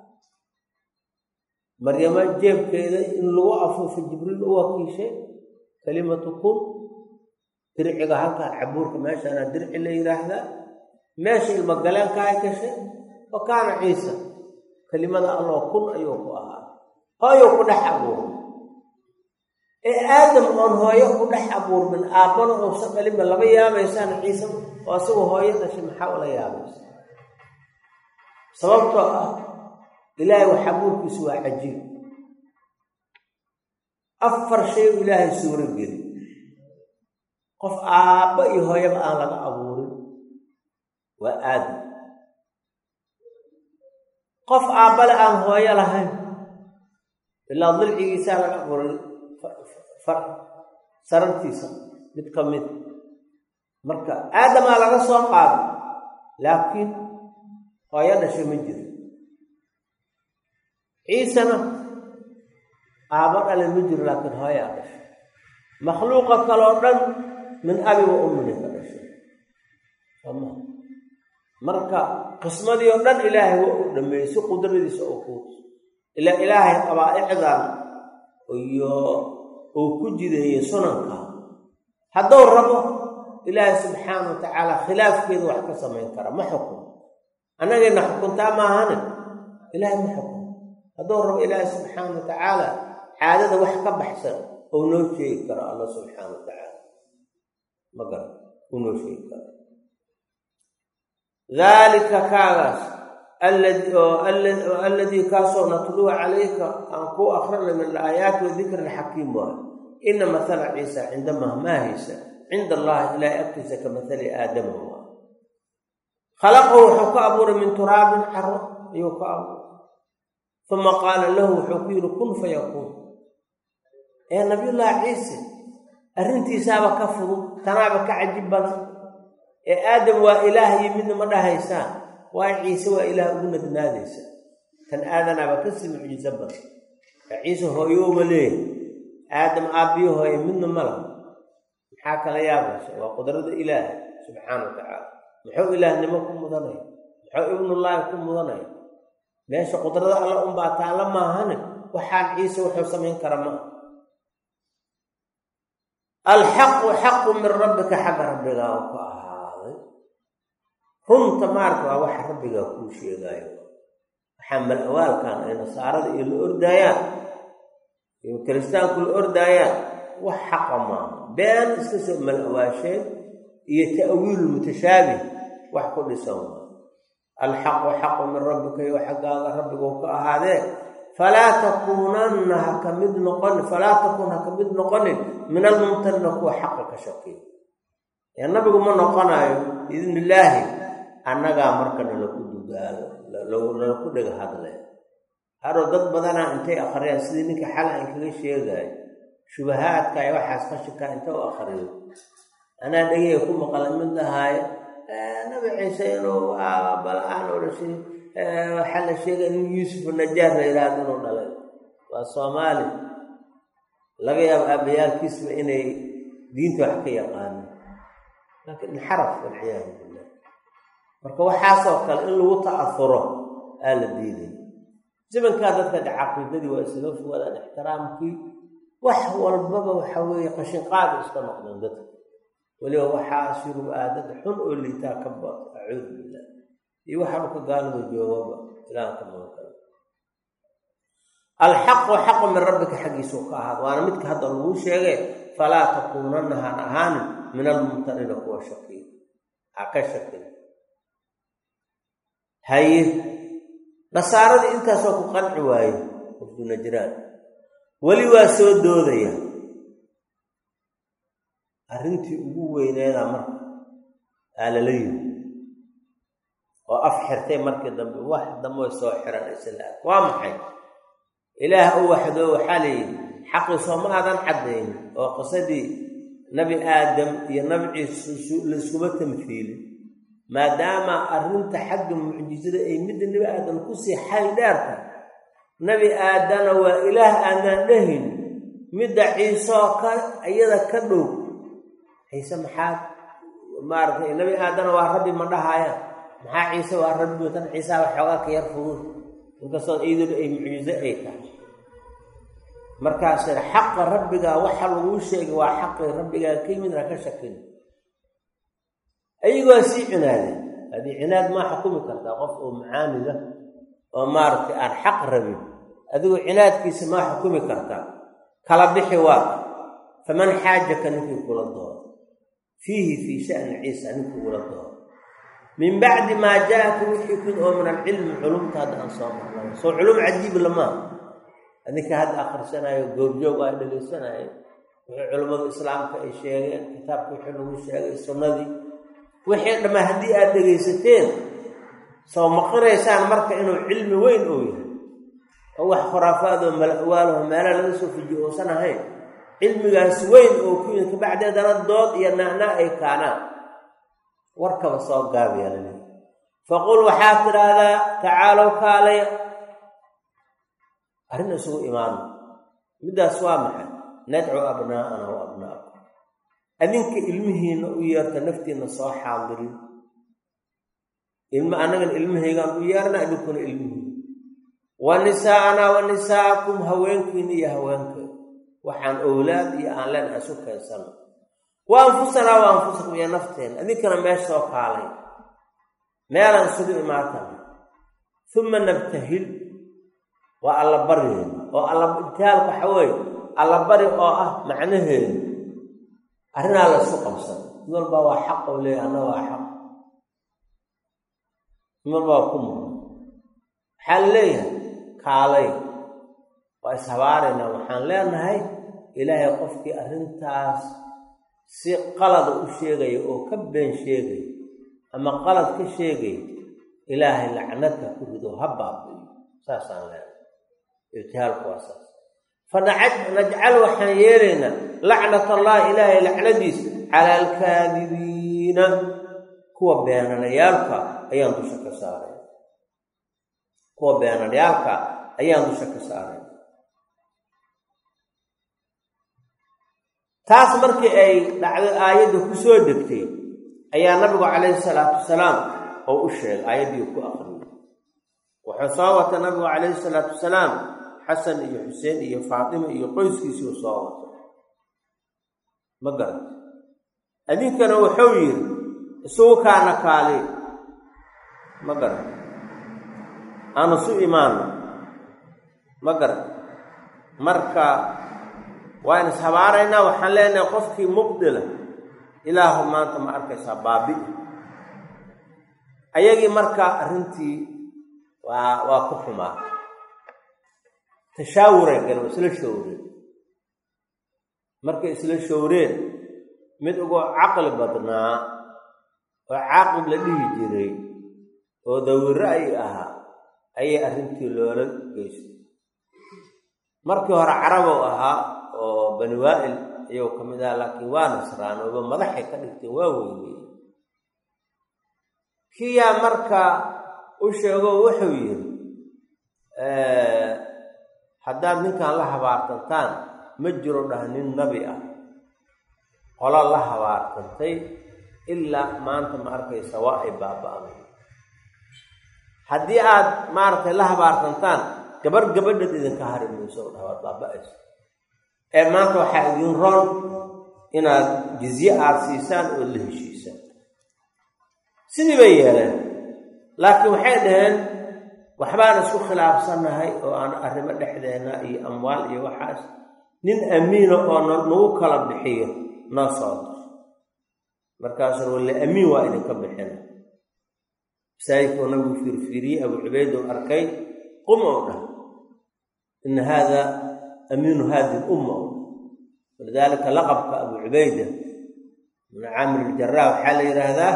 A: maryamo jeebkeeda in lagu afuufo jibriil u wakiishay kalimatu kun dirciga halkaa cabuurka meeshaana dirci la yidhaahdaa meesha ilmogaleenka ay gashay wa kaana ciisa kelimada alloo kun ayuu ku ahaa hooyuu ku dhex abuuray ee aadam oon hooyo ku dhex abuurmin aabbana uusan dhalinba lama yaabaysaan ciise oo asagoo hooyo dhashay maxaa ula yaabaysa sababtoo ah ilaahay wax abuurkiisu waa cajiib afar shay u ilaahay suuro geli qof aabba iyo hooyaba aan laga abuurin waa aadam qof aabbale aan hooyo lahayn ilaa dilcigiisaa laga abuuray sarartiisa mid ka mid marka aadamaa laga soo qaaday laakiin hooyo dhashay ma jiro ciisena aabbo dhale ma jiro laakiin hooyaa dhashay makhluuqa kaloo dhan min abi wa ummini ka dhashay soma marka qismadii oo dhan ilaahay waa u dhameeyey si qudradiisa oo kuus ilaa ilaahay qabaa'icdan iyo uu ku jideeyey sunanka hadduu rabo ilaahay subxaana wa tacaala khilaafkeedu wax ka samayn kara ma xukun annagayna xukuntaa maahane ilaahay ma xukun hadduu rabo ilaahay subxaana wa tacaala caadada wax ka baxsan ou noo sheegi karo alla subxaana wa tacaala ma garan uu noo sheegi karo daalika kaagaas alladii kaasoo natluuha calayka aan kuu akrinay min alaayaati wadikri alxakiim waay ina mathala ciisa cinda mahmaahaysa cinda allahi ilaahay agtiisa ka mathali aadama waa khalaqahu wuxuu ka abuuray min turaabin caro ayuu ka abuuray uma qaala lahu wuxuu ku yidhi kun fayakuun ee nabiyullaahi ciise arrintiisaaba ka fudud tanaaba ka cajib badan ee aadam waa ilaah iyo midna ma dhahaysaan waayo ciise waa ilaah ugu nadnaadaysa tan aadanaaba kasii mucjiso badan ee ciise hooyooma leeyahay aadam aabbiyo hooye midna ma laha maxaa kala yaabaysa waa qudrada ilaaha subxaana wa tacaala muxuu ilaahnimo ku mudanaya muxuu ibnullaahi ku mudanaya meesha qudrada alla unbaa taalla maahane waxaan ciise wuxuu samayn kara maaha alxaqu xaqu min rabbika xagga rabbigaa u ka ahaaday runta maarka waa waxa rabbigaa kuu sheegaayo waxaa mal-awaalkan ay nasaarada iyo la ordaayaan iyo kiristaanku la ordaayaan wax xaqa maaha been iska soo mal-awaasheen iyo ta'wiilu mutashaabih wax ku dhisan waa alxaqu xaqu min rabbika iyo xaggaaga rabbiguu ka ahaadee falaa takuunanna ha ka mid noqonin falaa takun ha ka mid noqonin min almumtarina kuwa xaqa ka shakiya ee nabigu ma noqonayo biidni illaahi annagaa marka nalaku dugaalo nalaku dhega hadle hadhow dad badanaa intay akhriyaan sidii ninka xal aan kaga sheegaayo shubahaadka iyo waxaas qashinkaa inta u akhriyo anaa dhegeyga ku maqala mid lahaayo nabi ciise inuu bal-aan oo dhashay waxaa la sheegaya in yuusuf najaar la yidhaahdo inuu dhalay waa soomaali laga yaabo aabayaalkiisba inay diinta wax ka yaqaano laakiin inxaraf walciyaadu billah marka waxaasoo kale in lagu ta'afuro aa la diiday zamankaa dadka de caqiidadii waa isaga fogaadaan ixtiraamkii wax walbaba waxa weeye qashinqaada iska noqdeen dadka weliba waxaa shurub aadada xun oo liitaa ka bato acuudu billah iyo waxaa dhulka gaalada joogaba ilahan ka magan karo alxaqu xaqu min rabbika xaggiisuu ka ahaad waana midka hadda laguu sheegay falaa takuunanna haan ahaanin min almumtarina kuwa shakiy ha ka shakin haye nasaaradii intaasoo ku qanci waaye wafdu najraan weli waa soo doodaya arrintii ugu weyneeda marka aa lala yimi oo af xirtay markii dambe wax dambe way soo xiran islaam waa maxay ilaah u waxdoo waxaa layidhi xaqii sooma aadan caddayn oo qisadii nabi aadam iyo nabi ciise layskuma tamfiilin maadaama arrinta xagga mucjisada ay midda nebi aadam kusii xayl dheerta nebi aadana waa ilaah aanaan dhahin midda ciiseoo ka iyada ka dhow ciise maxaa maaragtay nebi aadana waa rabbi ma dhahayaan maxaa ciise waa rabbi tan ciisaha waxoogaa ka yar fudud inkastoo iyaduna ay mucjiso ay tahay markaase xaqa rabbigaa waxa laguu sheegay waa xaqii rabbigaa ka yimid ha ka shakin ayagoo sii cinaadeen haddii cinaad maa xukumi kartaa qof oo macaamida oo maaragtay aan xaq rabin adigoo cinaadkiisa maa xukumi kartaa kala bixi waa faman xaajaka ninkii kula doodo fiihi fii sha'ni ciisa ninkii kula doodo min bacdi maa jaa-aka wixii kun oo min alcilmi culumta hadda aan soo marnay soo culum cajiib lamaa adinka hadda akhrisanayo goobjoog aa dhegaysanaayo wixii culummadu islaamka ay sheegeen kitaabka wixii lagu sheegay sunnadii wixii dhamma haddii aad dhegaysateen soo maqiraysaan marka inuu cilmi weyn oo yahay oo wax khuraafaadoo malwaalaho meela laga soo fujiyo uusan ahayn cilmigaas weyn oo ku yimid kabacdeedana dood iyo naana ay kaanaan warkaba soo gaabiya lali faqul waxaad tidhaahdaa tacaalow kaalaya arrin isugu imaano middaas waa maxay nadcu abnaa'ana wa abna'akum adinka ilmihiinna u yeerta naftiinna soo xaadirin ilma annagan ilmahaygaan u yeerna idinkuna ilmihiina wa nisaa'anaa wa nisaa'akum haweenkiina iyo haweenkeeda waxaan owlaad iyo aan leen isu keensano wa anfusanaa wa anfusakum iyo nafteena idinkana meesha soo kaalay meelaan isugu imaatana uma nabtahil waa allabaryeeda oo allabitaalka waxa weeye allabari oo ah macnaheedu arrinaa la isku qabsan mid walbaa waa xaq oo leeyahy anna waa xaq mid walbaa waa ku muran waxaa la leeyahay kaalay waa ishabaaraynaa waxaan leenahay ilaahay qofkii arrintaas si qalada u sheegaya oo ka been sheegaya ama qalad ka sheegaya ilaahay lacnadka ku rido ha baabiyo saasaan leenahay ibtihaalku waa saas fa najcal waxaan yeelaynaa lacnat allahi ilaahay lacnadiisa cala alkaadibiina kuwa beenanayaalka ayaan dusha ka saaray kuwa beenanayaalka ayaan dusha ka saaray taas markii ay dhacday aayadda ku soo degtay ayaa nabigu calayhi salaatu wasalaam oo u sheegay aayaddii ku aqriyay wuxuu soo wata nabigu calayhi salaatu wasalaam xasan iyo xuseen iyo faatima iyo qoyskiisii u soo wato ma garat adinkana wuxuu yidhi isugu kaana kaali ma garat aanu su imaano ma garat marka waan ishabaaraynaa waxaan leenahay qofkii mubdila ilaahu maanta ma arkaysaa baabi ayagii marka arrintii waa waa ku xumaa tashaawuray galeen waa isla showreen markay isla showreen mid ugu caqli badnaa oo caaqib la dhihi jiray oo dawiro ay ahaa ayay arrintii loola geystay markii hore carabow ahaa oo bani waa'il ayuu ka mid ahaa laakiin waa nasraan ooba madaxay ka dhigteen waa weyneye kiyaa marka u sheego wuxuu yidhi haddaad ninkan la habaartantaan ma jiro dhah nin nabi ah qola la habaartantay ilaa maanta ma arkaysa waa ay baaba-day haddii aad maaragtay la habaartantaan gabar gabadhad idinka hari mayso dhah waad baaba-ayso ee maanta waxaa idin roon inaad jizye aada siisaan oo la heshiisaan sidii bay yeeleen laakiin waxay dhaheen waxbaan isku khilaafsannahay oo aan arrimo dhexdeena iyo amwaal iyo waxaas nin amiina oo nagu kala bixiyo noo soo dar markaasuu walle amiin waa idinka bixina masaajidkuu nabigu fiirfiiriyey abu cubayd uu arkay qum ou dhah ina haada amiinu hadihi lumma walidaalika laqabka abu cubayda min caamir iljaraa waxaa la yidhaahdaa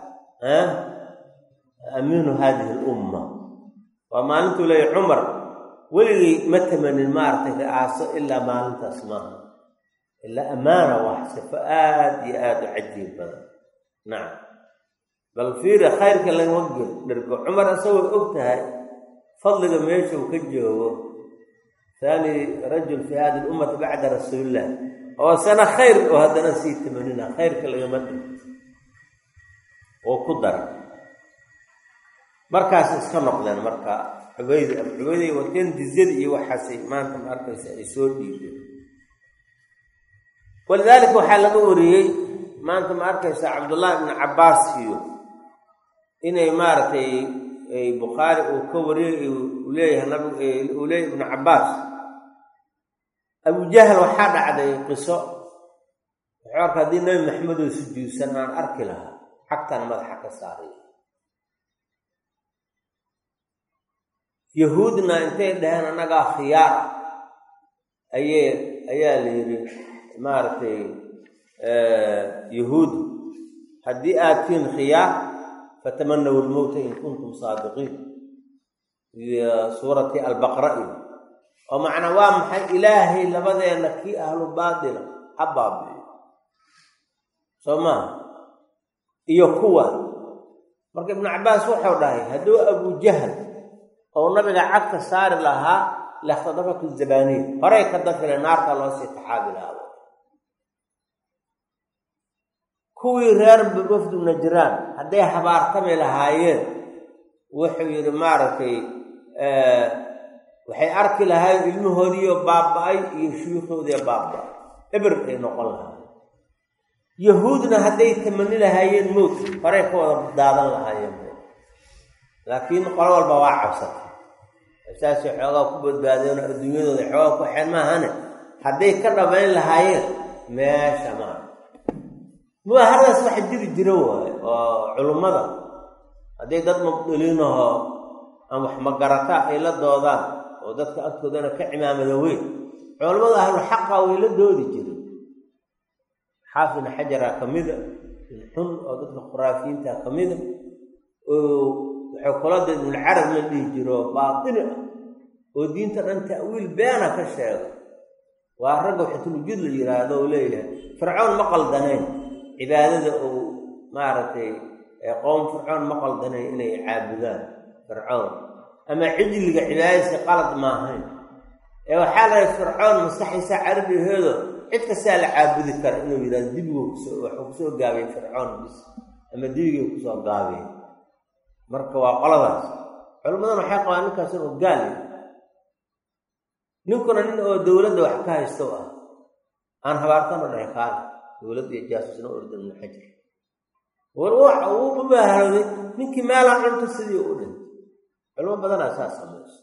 A: amiinu hadihi lumma waa maalintuu leeya cumar weligay ma tamanin maaragtay ri'aaso ilaa maalintaas maaha ilaa ammaana wax sifo aada iyo aada u cajiib badan nacam bal fiiri khayrka lagama gel dhergo cumar isagoo og tahay fadliga meesha uu ka joogo haani rajul fii hadi lummati bacda rasuuliillah oo sana khayr oo haddana sii tamanina khayrka lagama dhig oo ku dara markaas iska noqdeen marka cubaydi abu cubayday wateen jizyadii iyo waxaasay maanta ma arkaysa ay soo dhiibeen walidaalika waxaa laga wariyey maanta ma arkaysa cabdullaahi ibnu cabbaas iyo inay maaragtay bukhaari uu ka wariyey uu leeyahay nabig uu leeyahay ibnu cabbaas abujahal waxaa dhacday qiso wuxuu arka haddii nabi maxamedoo sujuudsan aan arki lahaa xagtan madaxa ka saaray yahuudna intay dhaheen annagaa khiyaar ayee ayaa la yidhi maaragtay yahuud haddii aad tihiin khiyaar fatamanaw lmowta in kuntum saadiqiin iyo suurati albaqra iyo oo macnaa waa maxay ilaahay labadeenna kii ahlu baatila ha baabi'iyo soo maaha iyo kuwa marka ibnu cabbaas wuxuu dhahay hadduu abujahal oo nabiga cagta saari lahaa lakhtadafatu zabaniya horay ka dafile naarta loo sii taxaabi lahaado kuwii reer wafdu najraan hadday habaartami lahaayeen wuxuu yidhi maaragtay waxay arki lahaayeen ilmahoodiiyo baaba-ay iyo shuyuukoodiiyo baaba-ay eber ay noqon lahaayeen yahuudna hadday tamani lahaayeen mowt horay ka wada daadan lahaayeen laakiin qolo walba waa cabsatay saasay xoogaa ku badbaadeen oo adduunyadooda xoogaa ku xeen maahane hadday ka dhabayn lahaayeen meesha maa mubaahadaas waxa jiri jira waaye oo culummada hadday dad mubdiliinahoo ama wax magarata ay la doodaan oo dadka agtoodana ka cimaamada weyn culammada ahlu xaqa way la doodi jireen xaafidna xajara ka mida xun oo dadka khuraafiyiinta ka mida oo wuxuu kula da ibnulcarab la dhihi jiro baatini ah oo diinta dhan ta'wiil beena ka sheega waa ragga xutulujud la yidhaahdo oo leeyahay fircoon ma qaldanayn cibaadada uu maaragtay qoom fircoon ma qaldanayn inay caabudaan fircoon ama cijliga cibaadadiisa qalad maahayn ee waxaa lahay fircoon maskaxiisa carabiheedo cid kastaa la caabudi kara inuu yidhahdo dibigu kusoo waxuu kusoo gaabiyey fircoon bis ama dibigii kusoo gaabiyey marka waa qoladaas culimmadana waxay qabaan ninkaas inuu gaal yahay ninkuna nin oo dowladda wax ka haysto ah aan habaartano dhahay kaale dowladda iyo jaasusna ordan ibnu xajar war waxa uu mubaahaloday ninkii meelaan cunto sidii u dhintay culimo badanaa saa samayso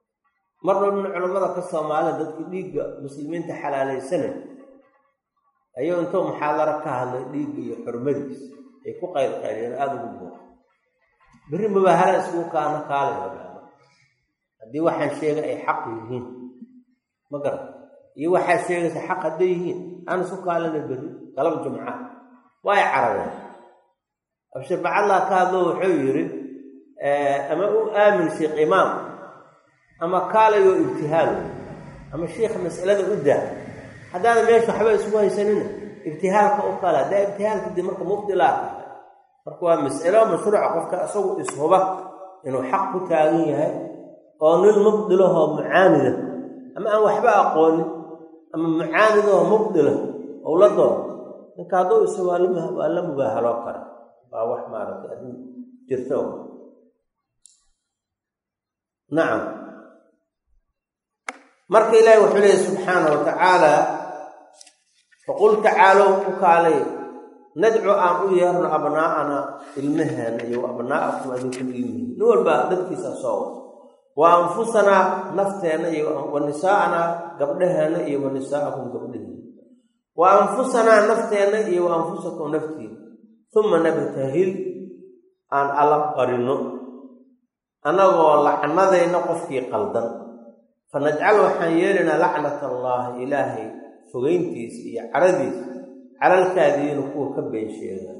A: mar walbna culimmada ka soomaalida dadkii dhiigga muslimiinta xalaalaysanay ayuu intuu muxaadaro ka hadlay dhiigga iyo xurmadiis ay ku qaylqayliyeen aada ugu buuqa berri mubahala iskugu kaana kaalay hogaama haddii waxaan sheegay ay xaq yihiin ma garan iyo waxaad sheegaysa xaq hadday yihiin aan isku kaalana berri galab jumca waay carabeen abshir bacadlaa ka hadlo wuxuu yidhi ama u aamin sheekh imaam ama kaalayoo ibtihaalo ama sheikha mas'alada u daa haddaana meesha waxba isugu haysanina ibtihaalka u kala haddaa ibtihaalka dib marka mubdilaa tahay marka waa mas'alo mashruuca qofka isagu ishuba inuu xaq ku taagan yahay oo nin mubdilahoo mucaanida ama aan waxba aqoonin ama mucaanidahoo mubdila ou la doono ninka hadduu isu waa la mubaahaloo kara waa wax maaragtay arrin jirto nacam marka ilaahi wuxuu leeyahy subxaana wa tacaala faqul tacaalow u kaalay nadcu aan u yeerno abnaa'ana ilmaheena iyo abnaa'akum adinkum ilmihiin nin walba dadkiisa soo wada wa anfusanaa nafteenna iyo wa nisaa'anaa gabdhaheena iyo wa nisaa'akum gabdhahiina wa anfusanaa nafteenna iyo wa anfusakum naftiina uma nabtahil aan alla qarino annagoo lacnadayna qofkii qaldan fa najcal waxaan yeelaynaa lacnat allaahi ilaahay fogeyntiisa iyo caradiisa calalkaadiina kuwa ka been sheega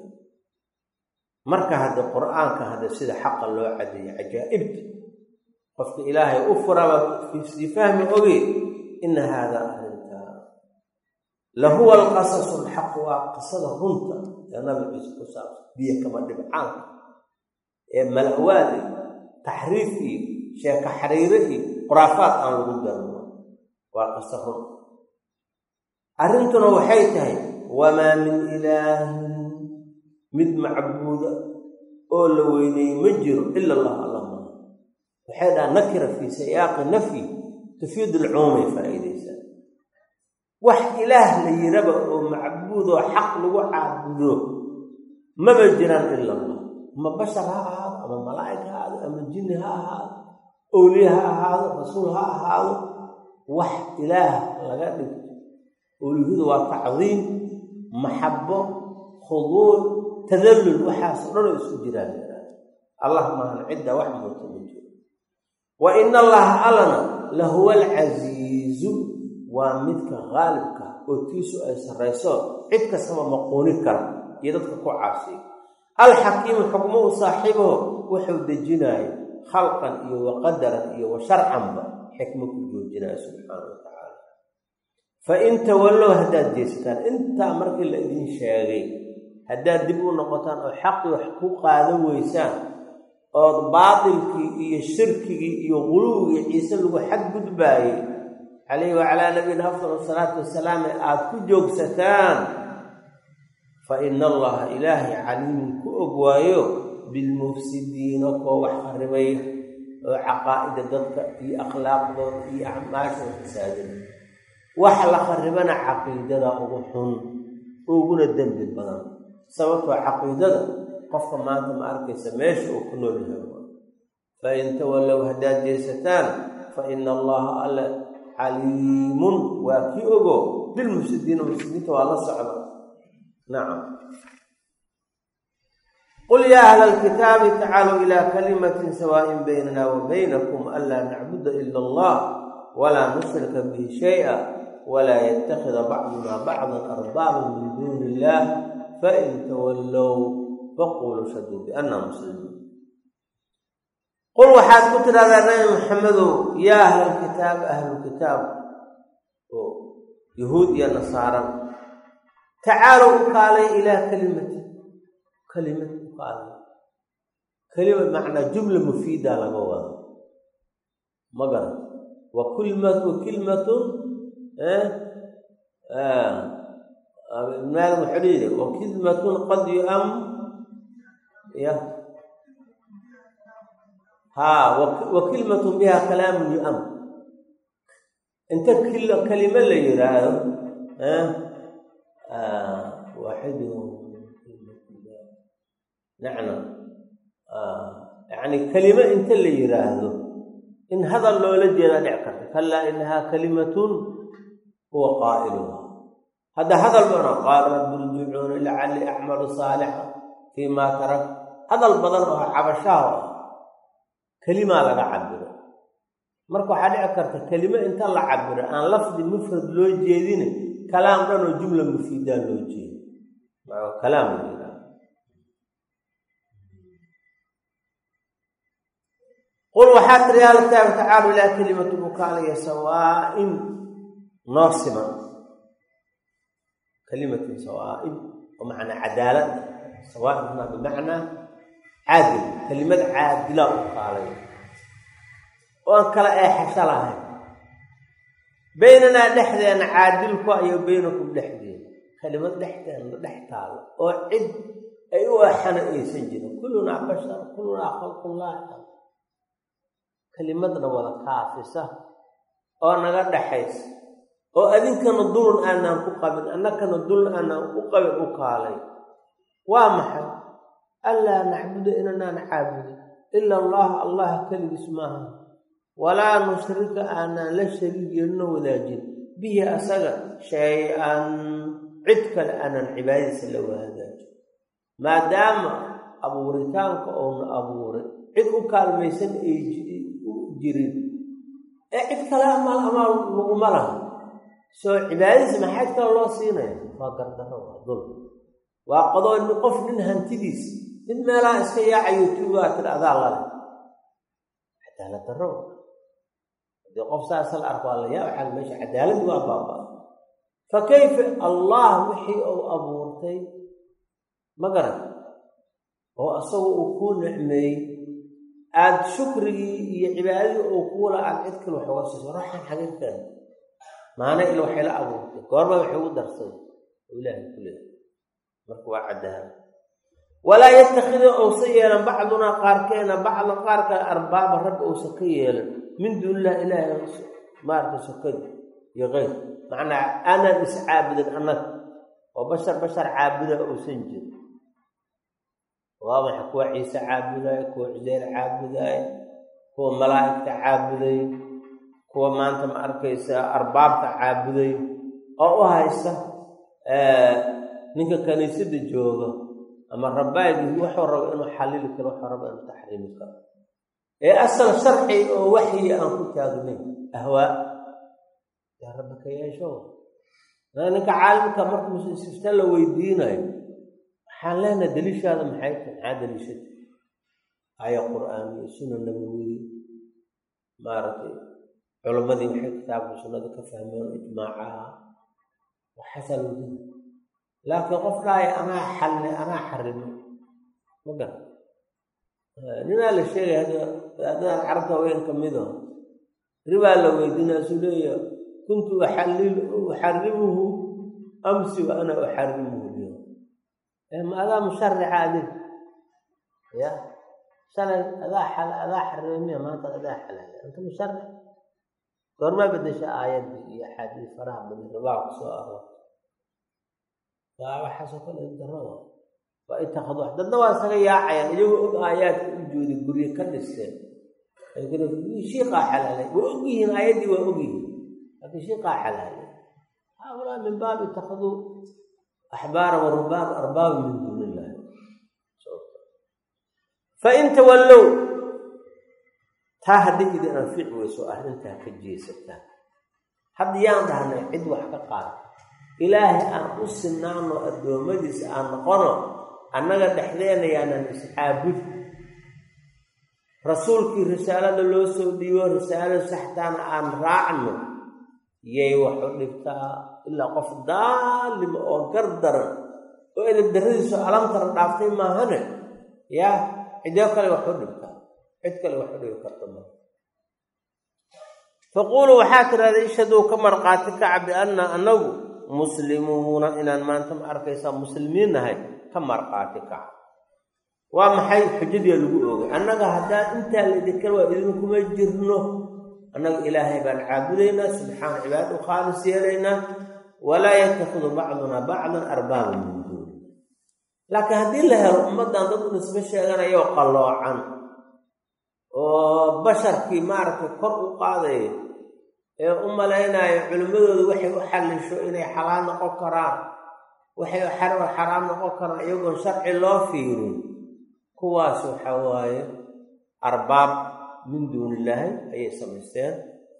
A: marka hadda qur-aanka hadda sida xaqa loo cadeeyo cajaa'ibta qofka ilaahay u furaba sii fahmi oge ina haadaa arrintaa lahuwa alqasasu alxaq waa qisada runta ee nabi ciise ku saabsan biyo kama dhibcaanka ee malawaada taxriif iyo sheeko xariiro iyo khuraafaad aan lagu garno waa qiso run arrintuna waxay tahay wamaa min ilaahin mid macbuuda oo la weyneeyey ma jiro ila allah alla maa waxay dhaha nakira fii siyaaqi nafyi tufiid alcuumay faa'iidaysaa wax ilaah la yiraba oo macbuudoo xaq lagu caabudo maba jiraan ila allah ama bashar ha ahaado ama malaa'ig ha ahaado ama jinni ha ahaado owliye ha ahaado rasuul ha ahaado wax ilaah laga dhigto owliyadu waa tacdiim maxabo khuduuc tadallul waxaasoo dhanoo isku jiraan allah maahan cidda wax muuta ma jiro wa ina allaha allana lahuwa alcasiizu waa midka qaalibka oo tiisu ay sarrayso cid kastaba maquuni kara iyo dadka ku caasiya alxakiimu xukmo u saaxiibaho wuxuu dejinaayo khalqan iyo waqadaran iyo wa sharcanba xikmo ku joojinaayo subxaana wa tacaala fa in tawallow haddaad jeestaan intaa markii la idin sheegay haddaad dib u noqotaan oo xaqii wax ku qaadan weysaan ood baatilkii iyo shirkigii iyo quluwigii ciise lagu xadgudbaayey calayhi wacalaa nabiyina afdal asalaatu wasalaam ee aada ku joogsataan fa ina allaha ilaahay caliimun ku og waayo bilmufsidiina koo wax qaribay oo caqaa'ida dadka iyo akhlaaqdooda iyo acmaashooda fasaadina wax la qaribana caqiidada ugu xun uguna dembi badan sababtoo caqiidada qofka maanta ma arkaysa meesha uu ku nool yahay fa in tawallow haddaad jeesataan fa ina allaha alle caliimun waa kii ogo bilmufsidiina mufsidiinta waa la socda nacam qul yaa ahla alkitaabi tacaaluu ilaa kalimatin sawaaءin baynana wa baynakum anlaa nacbuda ila allah walaa nushrika bihi shayئa walaa yatakida bacduna bacdan arbaaban min duuni illah fain tawallow faquluu shaduu bianna muslimuun qul waxaad ku tidhahdaa nabi maxamedow yaa ahlalkitaab ahlulkitaab oo yahuud iyo nasaara tacaalow u kaalay ilaa kalimati kalimad u kaalay kelimad macnaa jumla mufiida laga wada ma garan wa kulmat wa kilmatun maal wuxuu yidhi wa kilmatun qad yuam ya haa wa kilmatun biha kalaamun yuam inta kalimo la yidhaahdo waaxidu nacna yacni kelimo inta la yidhaahdo in hadal loola jeedaa dhic karta kalaa inahaa kalimatun huwa qaa'iluha hadda hadal bana qaala rabbi irjicuuni lacallii acmalu saalixa fii maa tarak hadal badan oo cabashaha ah kelimaa laga cabiro marka waxaa dhici karta kelimo inta la cabiro aan lafdi mufrad loo jeedine kalaam dhan oo jumla mufiidaa loo jeedo kalaam la yidhaha qul waxaa tiri yaa kitaabi tacaalu ilaa kelimatu bukaaliya sawaain noo siman kalimatin sawaain oo macnaa cadaalad sawaainna bimacnaa caadil kelimad caadila u kaalay oo aan kala eexasho lahayn baynanaa dhexdeena caadilku iyo baynakum dhexdeena kelimad dhexdeena dhex taalo oo cid ay u eexana aysan jirin kullunaa bashar kullunaa khalqullaahi kelimadna wada kaafisa oo naga dhaxaysa oo adinkana dulun aanaan ku qabin annakana dulun aanaan ku qabin u kaalay waa maxay anlaa nacbuda inanaan caabudin ila allaha allah keligiis maaha walaa nushrika aanaan la shariig yeelino wadaajin bihi asaga shay-an cid kale aanaan cibaadadiisa la wahagaajin maadaama abuuritaanka ouna abuuray cid u kaalmaysan ay jirin ee cid kale amaal amaal laguma laha soo cibaadadiisa maxaa cid kale loo siinaya waa gardaro waa dul waa qadoo ni qof nin hantidiis mid meelaha iska yaacayo tuugaa tir adaa lale cadaalad darro haddii qof saasa la arko waa la yaa waxaa meesha cadaaladdi waa baaba fa kayfa allah wixii uu abuurtay ma garan oo asagu uu kuu nicmeeyey aada shukrigii iyo cibaadadii uu kuula aad cid kale wax uga siiso raxan xagin keen maana ila waxay la abuurtay goorma waxay ugu darsaday oo ilaahay ku leehay marka waa caddahan walaa yattakhida uusa yeelan bacdunaa qaarkeena bacdan qaar kale arbaaba rabbi uusa ka yeelan min duunilah ilaahay maarka sokadi iyo keyr macnaa aanaan iscaabudin annaga oo bashar bashar caabuda uusan jirin waa maxay kuwa ciise caabudaayo kuwa cuseyr caabudaayo kuwa malaa'igta caabuday kuwa maanta ma arkaysa arbaabta caabuday oo u haysta ninka kaniisada jooga ama rabbaagii wuxuu rabo inuu xallili karo wuxuu rabo inuu taxriimi karo ee asal sharci oo waxyi aan ku taagnayn ahwaa yaa rabbi ka yeesho ninka caalimka marka musifta la weydiinayo waxaan leenaha daliishaada maxay tahay maxaa daliishata aaya qur-aaniyo suna nabawiyi maaragtay culammadii waxay kitaabka sunnada ka fahmeen ijmaacaha waxaasaa lawdina laakiin qof dhaaya anaa xalne anaa xarimo ma garan ninaa la sheegay hadda adaan carabta haween ka mido ribaa la weydiinaa suu leeya kuntu uxarimuhu amsi wa ana uxarimuhu lyowm ma adaa musharica adig ya shalay adaa xal adaa xarimamiya maanta adaa xalaala anta musharic goormaa bedesha aayaddii iyo axaadiis faraha badan ribaa ku soo aroor waa waxaasoo kale daro waa itakadu dadna waa isaga yaacayaan iyagoo og aayaadka u jooda gurye ka dhisteen shiiqaa xalaalay waa og yihiin aayaddii waa og yihiin laakiin shiiqaa xalaalay haaulaa min baabi itakaduu axbaara wa rubaab arbaaba min duuni illahi fain tawallow taa haddii idin anfici weyso arrintaa ka jeesataan hadda yaan dhahnay cid wax ka qaada ilaahay aan u sinaano addoommadiisa aan noqono annaga dhexdeena yaanan iscaabud rasuulkii risaalada loo soo dhiibo risaalada saxtaana aan raacno yay wax u dhibtaa ilaa qof daalima oo gar daran oo edab darradiisu alamtara dhaaftay maahane yaa cidoo kale wax u dhibtaa cid kale wax u dhibi karta ma faquuluu waxaa tidhahda ishaduu ka marqaati kaca bianna annagu muslimuuna inaan maanta ma arkaysaa muslimiin nahay ka marqaati kaca waa maxay xujadiia lagu oogay annaga haddaan intaa laydinkan waa idinkuma jirno annaga ilaahay baan caabudaynaa subxaana cibaada u khaalis yeelaynaa walaa yatakhidu bacdunaa bacdan arbaaban min duuni laakiin haddii la helo ummaddan dad u nisbo sheeganayoo qalloocan oo basharkii maaragtay kor u qaadaya ee u malaynayo culimmadoodu waxay u xallisho inay xalaal noqon karaan waxay xaraam noqon karaan iyagoon sharci loo fiirin kuwaas waxa waaye arbaab min duuni illaahi ayay samaysteen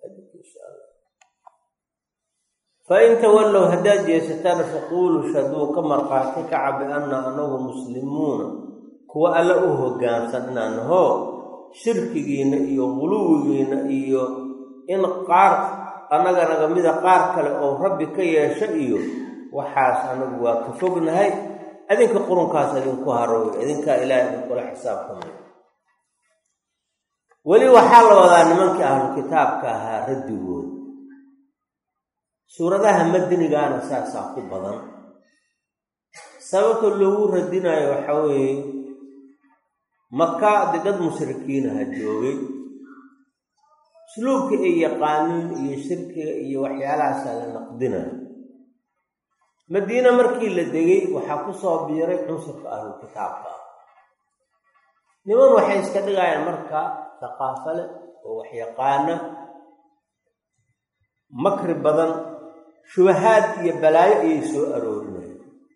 A: fain tawallow haddaad jeesataan faquuluu shaduu ka marqaati kaca bianna anagu muslimuuna kuwa alle u hoggaansan inaan naho shirkigiinna iyo quluwigiinna iyo in qaar annaga naga mida qaar kale oo rabbi ka yeesho iyo waxaas anagu waa ka fognahay adinka qurunkaas idinku harooy idinkaa ilaahay idinkula xisaabtamay weli waxaa la wadaa nimankii ahlu kitaabka ahaa raddigood suuradaha madinigaana saasaa ku badan sababta loogu radinayo waxaa weeye maka de dad mushrikiinaha joogay usluubka ay yaqaaniin iyo shirkiga iyo waxyaalahaasaa la naqdinayo madiine markii la degay waxaa ku soo biiray cunsurka ahlu kitaabka ah niman waxay iska dhigayaan marka thaqaafo leh oo waxyaqaana makri badan shubahaad iyo balaayo ayay soo aroorinayaan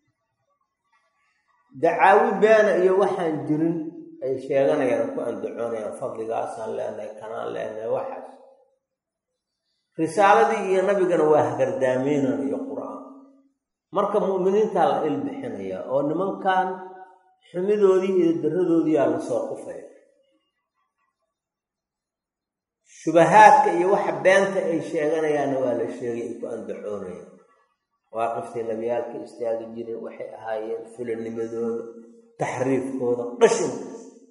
A: dacaawi beena iyo waxaan jirin ay sheeganayaan ku andacoonayaan fadligaasaan leenahay kanaan leenahay waxaas risaaladii iyo nabigana waa hagardaameynaan iyo qur-aan marka mu'miniintaa la ilbixinaya oo nimankan xumidoodii iyo daradoodiiyaa lasoo qufaya shubahaadka iyo waxa beenta ay sheeganayaanna waa la sheegay ay ku andacoonayaan waaqiftii nabiyaalka istaagi jireen waxay ahaayeen fulanimadooda taxriifkooda qashinka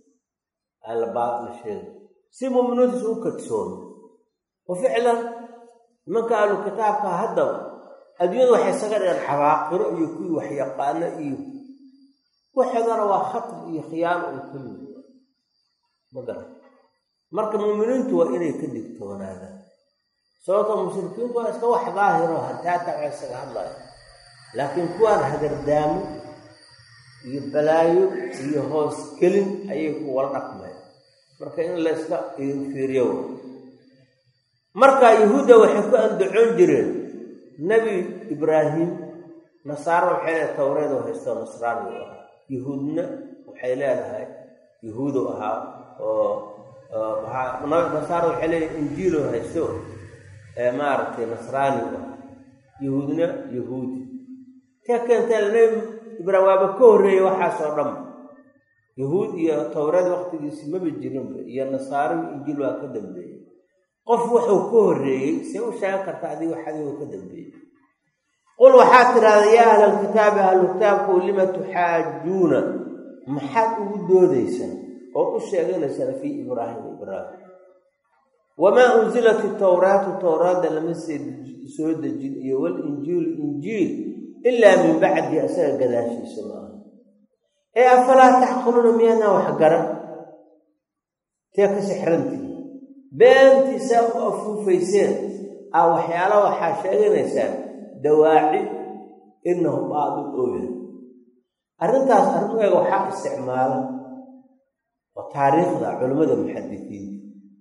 A: alabaa la sheegay si mu'miniintiisu u kadsoomo wa ficlan nimanka ahlu kitaabka haddaba adduunyadu waxay isaga dhigeen xabaaqiro iyo kuwii waxyaqaano iyo waxoodana waa khatar iyo khiyaano uu kulli ma garan marka muuminiintu waa inay ka digtoonaadaan sababtoo mushrikiintu waa iska wax daahiro hataataca isaga hadlaya laakiin kuwaan hagardaamo iyo balaayo iyo hoos gelin ayay kuwala dhaqmeen marka in layska fiiriyo marka yahuudda waxay ku andacoon jireen nebi ibraahim nasaaro waxay leedahay tawreed oo haysto nasraani u ahaa yahuudna waxay leedahay yahuudu ahaa oo nasaaro waxay leedahay injiilo haysto maaragtay nasraani u ahaa yahuudna yahuudi tee keentee nebi ibraahim waaba ka horreeyey waxaasoo dhan yahuud iyo towreed waqtigiisi maba jirinba iyo nasaaro injiil waa ka dambeeyey qof wuxuu ka horreeyey see u sheegan karta adiga wax adigoo ka dambeeyey qul waxaad tidhahda yaa ahlalkitaabi ahlukitaabku lima tuxaajuuna maxaad ugu doodaysaan oo u sheeganaysaan fii ibraahima ibraahim wamaa unzilat itowraatu towraadda lama soo dejin iyo walinjiilu injiil ilaa min bacdi asaga gadaashiisa maaha ee afalaa taxqiluuna miyaadnaa wax garan tee ka sixrantii beentiisaa u afuufayseen aa waxyaala waxaa sheeganaysaan dawaaci inahu baadil ooya arrintaas arrimeega waxaa isticmaala oo taariikhda culimmada muxadisiinta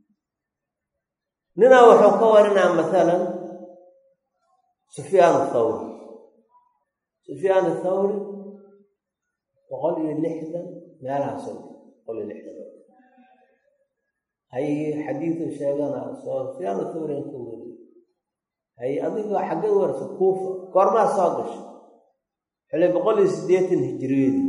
A: ninaa wuxuu ka warinaa masalan sufyaan athawri sufyaan athawri boqol iyo lixdan meelahaasoo boqol iyo lixdan hay xadiidu sheegana soo sufyaan athawri an ka weriy hay adiga xaggeed warsa kuufa goormaa soo gashay xilay boqol iyo siddeetan hijiriyadii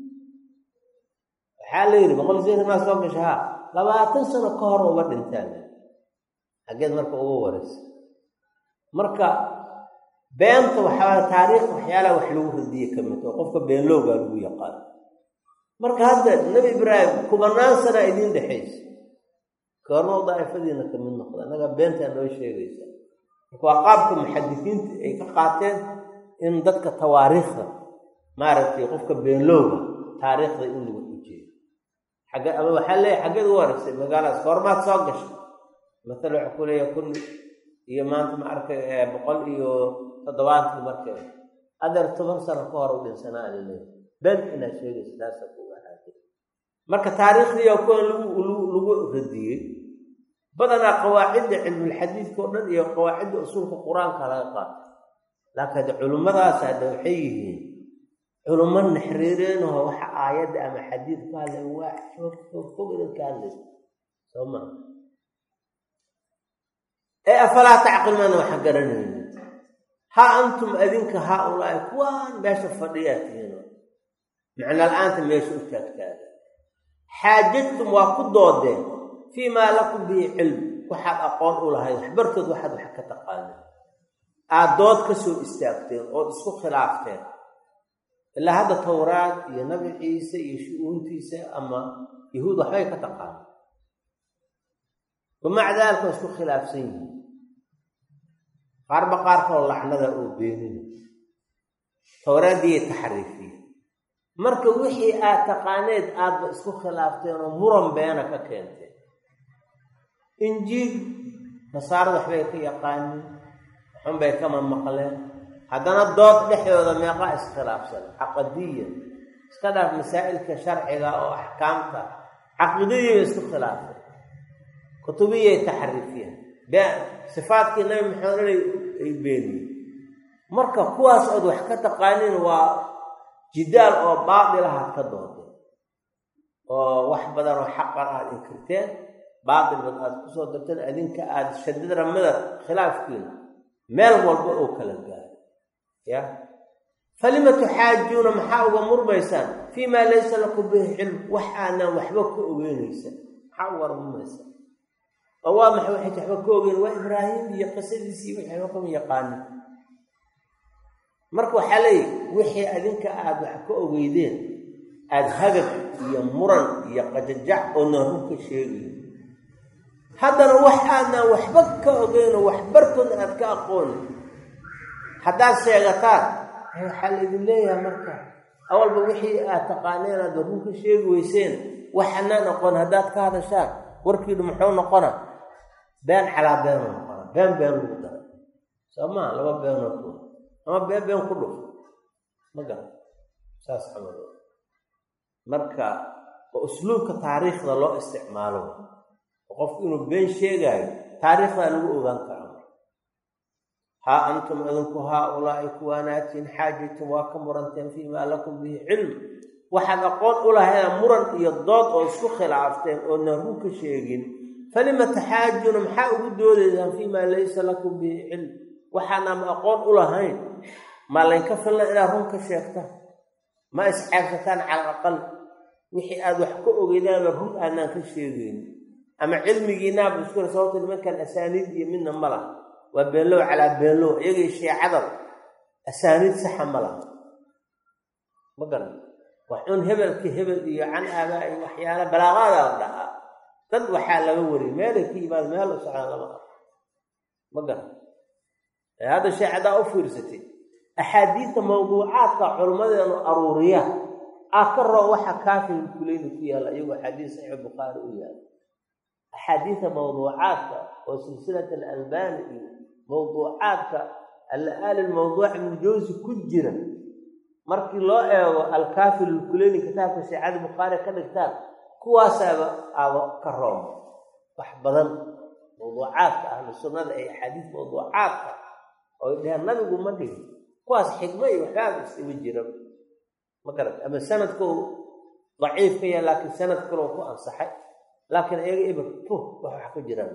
A: waxaa la yidhi boqol iyo siddeetan maa soo gashay haa labaatan sano ka hor uba dhintaan xaggeed marka uga waraysa marka beenta waxaa taariikh waxyaalaha wax lagu radiye ka mid oo qofka beenlowgaa lagu yaqaan marka hadda nebi ibraahim kubanaan sana idiin dhexaysa goormo daa'ifadiina ka mid noqda innagaa beentaa noo sheegaysa marka waa qaabka muxadisiinta ay ka qaateen in dadka tawaariikhda maaragtay qofka beenlowga taariikhda in lagu xujeeyo xagge ama waxaa leeyahay xaggeed u waraysay magaaladaas goormaad soo gashay masala waxaa ku leeyahay kun iyo maanta ma arkay boqol iyo toddobaantii markee adeer toban sano ka hor u dhinsanaa laleeyahay been inaad sheegaysa taasa ku wanaagay marka taariikhdii oo kuwan lagu lagu radiyey badanaa qawaacidda cilmulxadiidka oo dhan iyo qawaacidda usuulka qur-aanka laga qaato laakiin hadde culimmadaas hadda waxay yihiin culummo naxriireenaho waxa aayadda ama xadiid ka hadlay waa fog idin ka hadlaysa soo maa ee afalaa tacqiluuna waxa garanaynin ha antum adinka haa ulaahi kuwaan meesha fadhiyaa tihiino macno la-aanta meesha u taagtaaga xaajadtum waa ku doodeen fii maa lakum bihi cilm waxaad aqoon u lahayd waxbartood waxaad wax ka taqaaneen aad dood ka soo istaagteen ood isku khilaafteen ilaa hadda towraad iyo nabi ciise iyo shu-uuntiisa ama yahuud waxbay ka taqaaneen wamaca daalika waa isku khilaafsan yihiin qaarba qaarkoo lacnada oo beenina towraaddiiya taxriifiya marka wixii aad taqaaneed aadba isku khilaafteen oo muran beena ka keenteen injiil nasaarada waxbay ka yaqaaniin xunbay kama maqleen haddana dood dhexdooda meeqaa iskhilaafsan caqadiya iska dhaaf masaa'ilka sharciga oo axkaamta caqiidadiiba isku khilaafeen kutubiyay taxriifiyeen sifaadkii nabi maxamed ay beeniyeen marka kuwaas ood wax ka taqaaniin waa jidaal oo baadilahaad ka doodeen oo wax badan oo xaqan aad inkirteen baatil bad aad kusoo darteen adinka aada shadid ramada khilaafkiina meel walba oo kala gaaro ya falima tuxaajuuna maxaa uga murmaysaan fii maa laysa lakum bihi cilm wax aanaan waxba ka ogeynaysan maxaa uga murmaysaan oo waa maxay waxay waxba ka ogeyn waa ibraahim iyo qisadiisii wixii waxba kama yaqaanin marka waxaa leeyihi wixii adinka aada wax ka ogeydeen aada hagag iyo muran iyo qajajac oo naarun ka sheegayo haddana wax aadnaan waxba ka ogeyno waxbartoodna aad ka aqoonin haddaad sheegataan waxaa laydin leeyahay marka awalba wixii aad taqaaneen aad warrun ka sheegi weyseen waxanaan aqoon haddaad ka hadashaan warkiidhu muxuu noqona been calaa beenuu noqona been been lagu daray soo maa laba beenoo ku ama been been ku dhuf ma garan saas camal marka oo usluubka taariikhda loo isticmaalo oo qofku inuu been sheegaayo taariikhdaa lagu ogaan kara haa antum idinku haa ulaa'i kuwaanaatiin xaajatum waa ka muranteen fii maa lakum bihi cilm waxaad aqoon u lahaydaan muran iyo dood oo isku khilaafteen oo narun ka sheegin falima taxaajuuna maxaa ugu doodaysaan fii maa laysa lakum bihi cilm waxaanama aqoon u lahayn ma laynka filna inaad run ka sheegtaan ma isceebsataan cala aqal wixii aad wax ka ogeydaanba run aanaan ka sheegeyn ama cilmigiinaaba iskule sababta nimankan asaaniid iyo midna ma laha waa beenlow calaa beenlow iyagii shiicada asaaniid saxa ma laha ma garan wax un hebelka hebel iyo can aabaa iyo waxyaala balaaqaadaa la dhahaa dad waxaa laga wariyay meelay ka yimaado meel u socdaan lama arko ma garan hadda sheecadaa u fiirsatay axaadiidta mawduucaadka culimmadeenu aruuriya ah ka roo waxa kaafir kuleyni ku yaalla iyagoo axaadiis saxiix bukhaari u yaala axaadiidta mawduucaadka oo silsilat alalbani iyo mawduucaadka alla-aali lmawduuc ibnujawsi ku jira markii loo eego alkaafir alkuleyni kitaabka sheecada bukhaari ka dhigtaan kuwaasaaba aaba ka rooma wax badan mawduucaadka ahlu sunnada ay axaadiis mawduucaadka oy dheheen nabigu ma dhigin kuwaas xigmo iyo waxbaaba isima jira ma garat ama sanadkoo daciif ka yaha laakiin sanad kaloo ku ansaxay laakiin iyaga ibr puh wax wax ka jiraan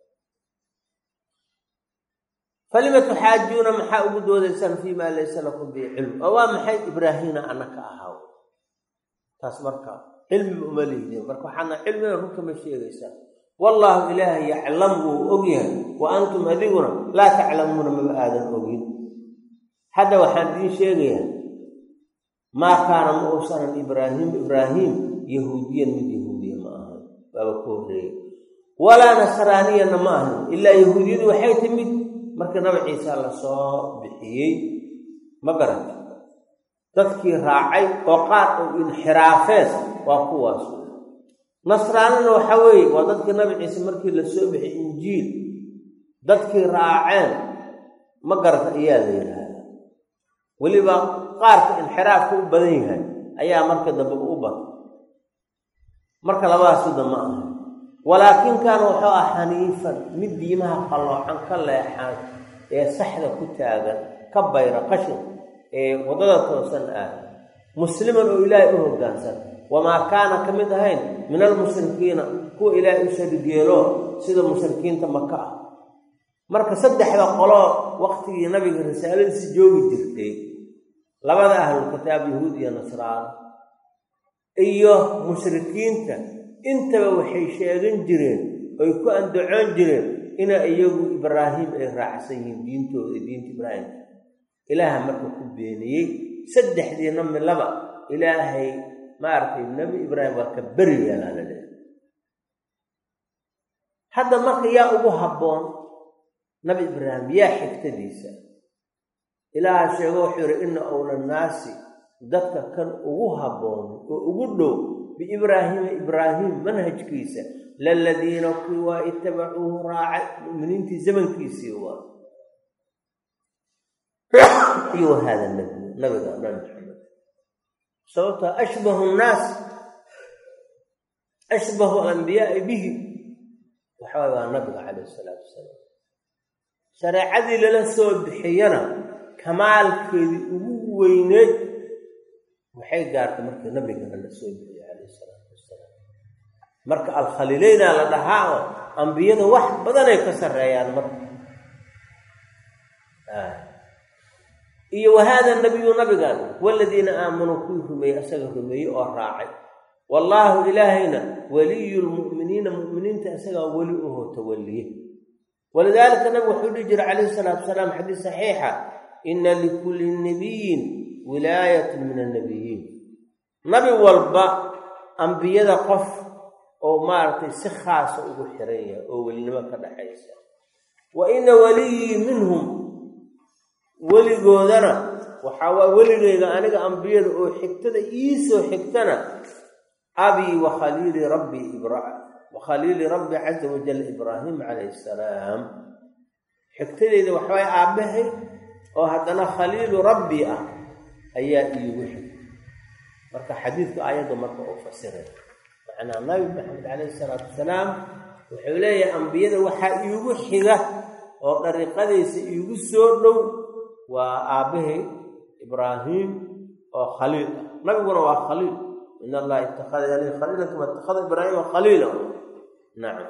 A: falima tuxaajuuna maxaa ugu doodaysaan fii maa laysa lakum bihi cilm oo waa maxay ibraahiina ana ka ahaaw taas marka cilmiba uma lihdin marka waxaana cilmiga runta ma sheegaysaa wallaahu ilaahay yaclam wuu og yahay wa antum adiguna laa taclamuuna maba aadan ogin hadda waxaan idiin sheegayaa maa kaana ma uusanan ibraahim ibraahim yahuudiyan mid yahuudiya ma ahan baaba ka horreeyey walaa nasraaniyana ma ahan ilaa yahuudiyadu waxay timid marka nabi ciisa la soo bixiyey ma garanta dadkii raacay oo qaar oo inxiraafeen waa kuwaas nasraanina waxa weeye waa dadkii nabi ciise markii la soo bixiyey injiil dadkii raaceen ma garata ayaa la yidhaahdaa weliba qaarka inxiraafka u badan yahay ayaa marka dambe u batay marka labadaas sida ma aha walaakin kaana wuxuu ah xaniifan mid diimaha qalloocan ka leexan ee saxda ku taagan ka bayra qashin ee waddada toosan ah musliman oo ilaahay u hoggaansan wamaa kaana ka mid ahayn min almushrikiina kuwa ilaahay u sharigeelo sida mushrikiinta maka ah marka saddexda qoloo waqtigii nabiga risaaladiisi joogi jirtay labada ahlulkitaab yahuud iyo nasraano iyo mushrikiinta intaba waxay sheegan jireen oy ku andacoon jireen ina iyagu ibraahim ay raacsan yihiin diintooda diinta ibraahimka ilaaha marka ku beeniyey saddexdiina milaba ilaahay maaragtay nebi ibraahim waa ka beri yeelaa la leehay hadda marka yaa ugu habboon nabi ibraahim yaa xigtadiisa ilaaha sheego wuxuu yidhi ina owla naasi dadka kan ugu habboon oo ugu dhow biibraahiima ibraahim manhajkiisa laladiina kuwii waa itabacuuhu raacay mu'miniintii zamankiisii waa iyo wahada nabiy nabiga nabi maxamed sababtoo ashbahu nnaas ashbahu alambiyaai bihi waxawaay waa nabiga calayh isalaatu wasalaam shareecadii lala soo bixiyana kamaalkeedii ugu weyneed waxay gaartay markii nabigana la soo bixiyey calayh isalaatu wasalaam marka alkhaliileynaa la dhahaa oo ambiyada wax badanay ka sarreeyaan marka iyo wahaada nabiyu nabigan waladiina aamanuu kuwii rumeeyey asaga rumeeyey oo raacay wallaahu ilaahayna waliyu lmu'miniina mu'miniinta isagaa weli uho tawaliye walidaalika nabigu wuxuu dhihi jiray calayhi salaatu wasalaam xadiis saxiixa ina likulli nabiyin wilaayatun min annabiyiin nabi walba ambiyada qof oo maaragtay si khaasa ugu xiran yahay oo welinimo ka dhaxaysa wa ina waliyii minhum weligoodana waxaa waa weligeyga aniga ambiyada oo xigtada iisoo xigtana abii wa khaliili rabbi ibra wa khaliili rabbi caza wajal ibraahim calayhi salaam xigtadeyda waxawaay aabbahay oo haddana khaliilu rabbi ah ayaa iigu xig marka xadiidku ayadda marka uu fasiray macnaa nabi maxamed calayhi salaatu wasalaam wuxuu leeyahay ambiyada waxaa iigu xiga oo dariiqadiisa iigu soo dhow waa aabbahay ibraahim oo khaliil ah nabiguna waa khaliil in allaha ittakhada yani khaliilan kama ittakhada ibraahima khaliila nacam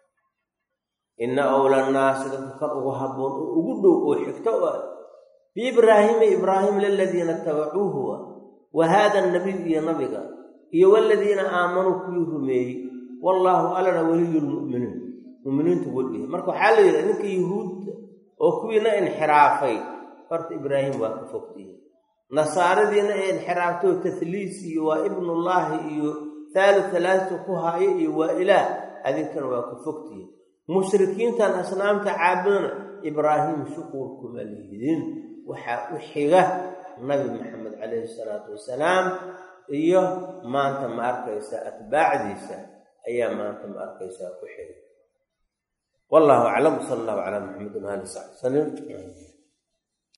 A: ina awla nnaasi dadka kan ugu habboon oo ugu dhow oo xigto o biibraahiima ibraahim laladiina tabacuuhu wa haada nabiy iyo nabiga iyo waladiina aamanuu kuwii rumeeyey wallaahu alana waliyu lmu'miniin muminiintu welihi marka waxaa la yidhaha ninka yuhuudda oo kuwiina inxiraafay horta ibraahim waa ka fogtihi nasaaradiina ee inxiraaftoo tahliis iyo waa ibnullaahi iyo thaalu halaata ku haayo iyo waa ilaah adinkana waa ka fogtihi mushrikiintan asnaamta caabudana ibraahim shuquur kuma lihidin waxaa u xiga nabi maxamed calayhi salaatu wasalaam iyo maanta ma arkaysaa atbaacdiisa ayaa maanta ma arkaysaa ku xiga wallahu aclam sala allahu calaa maxamedin ali saxbi salim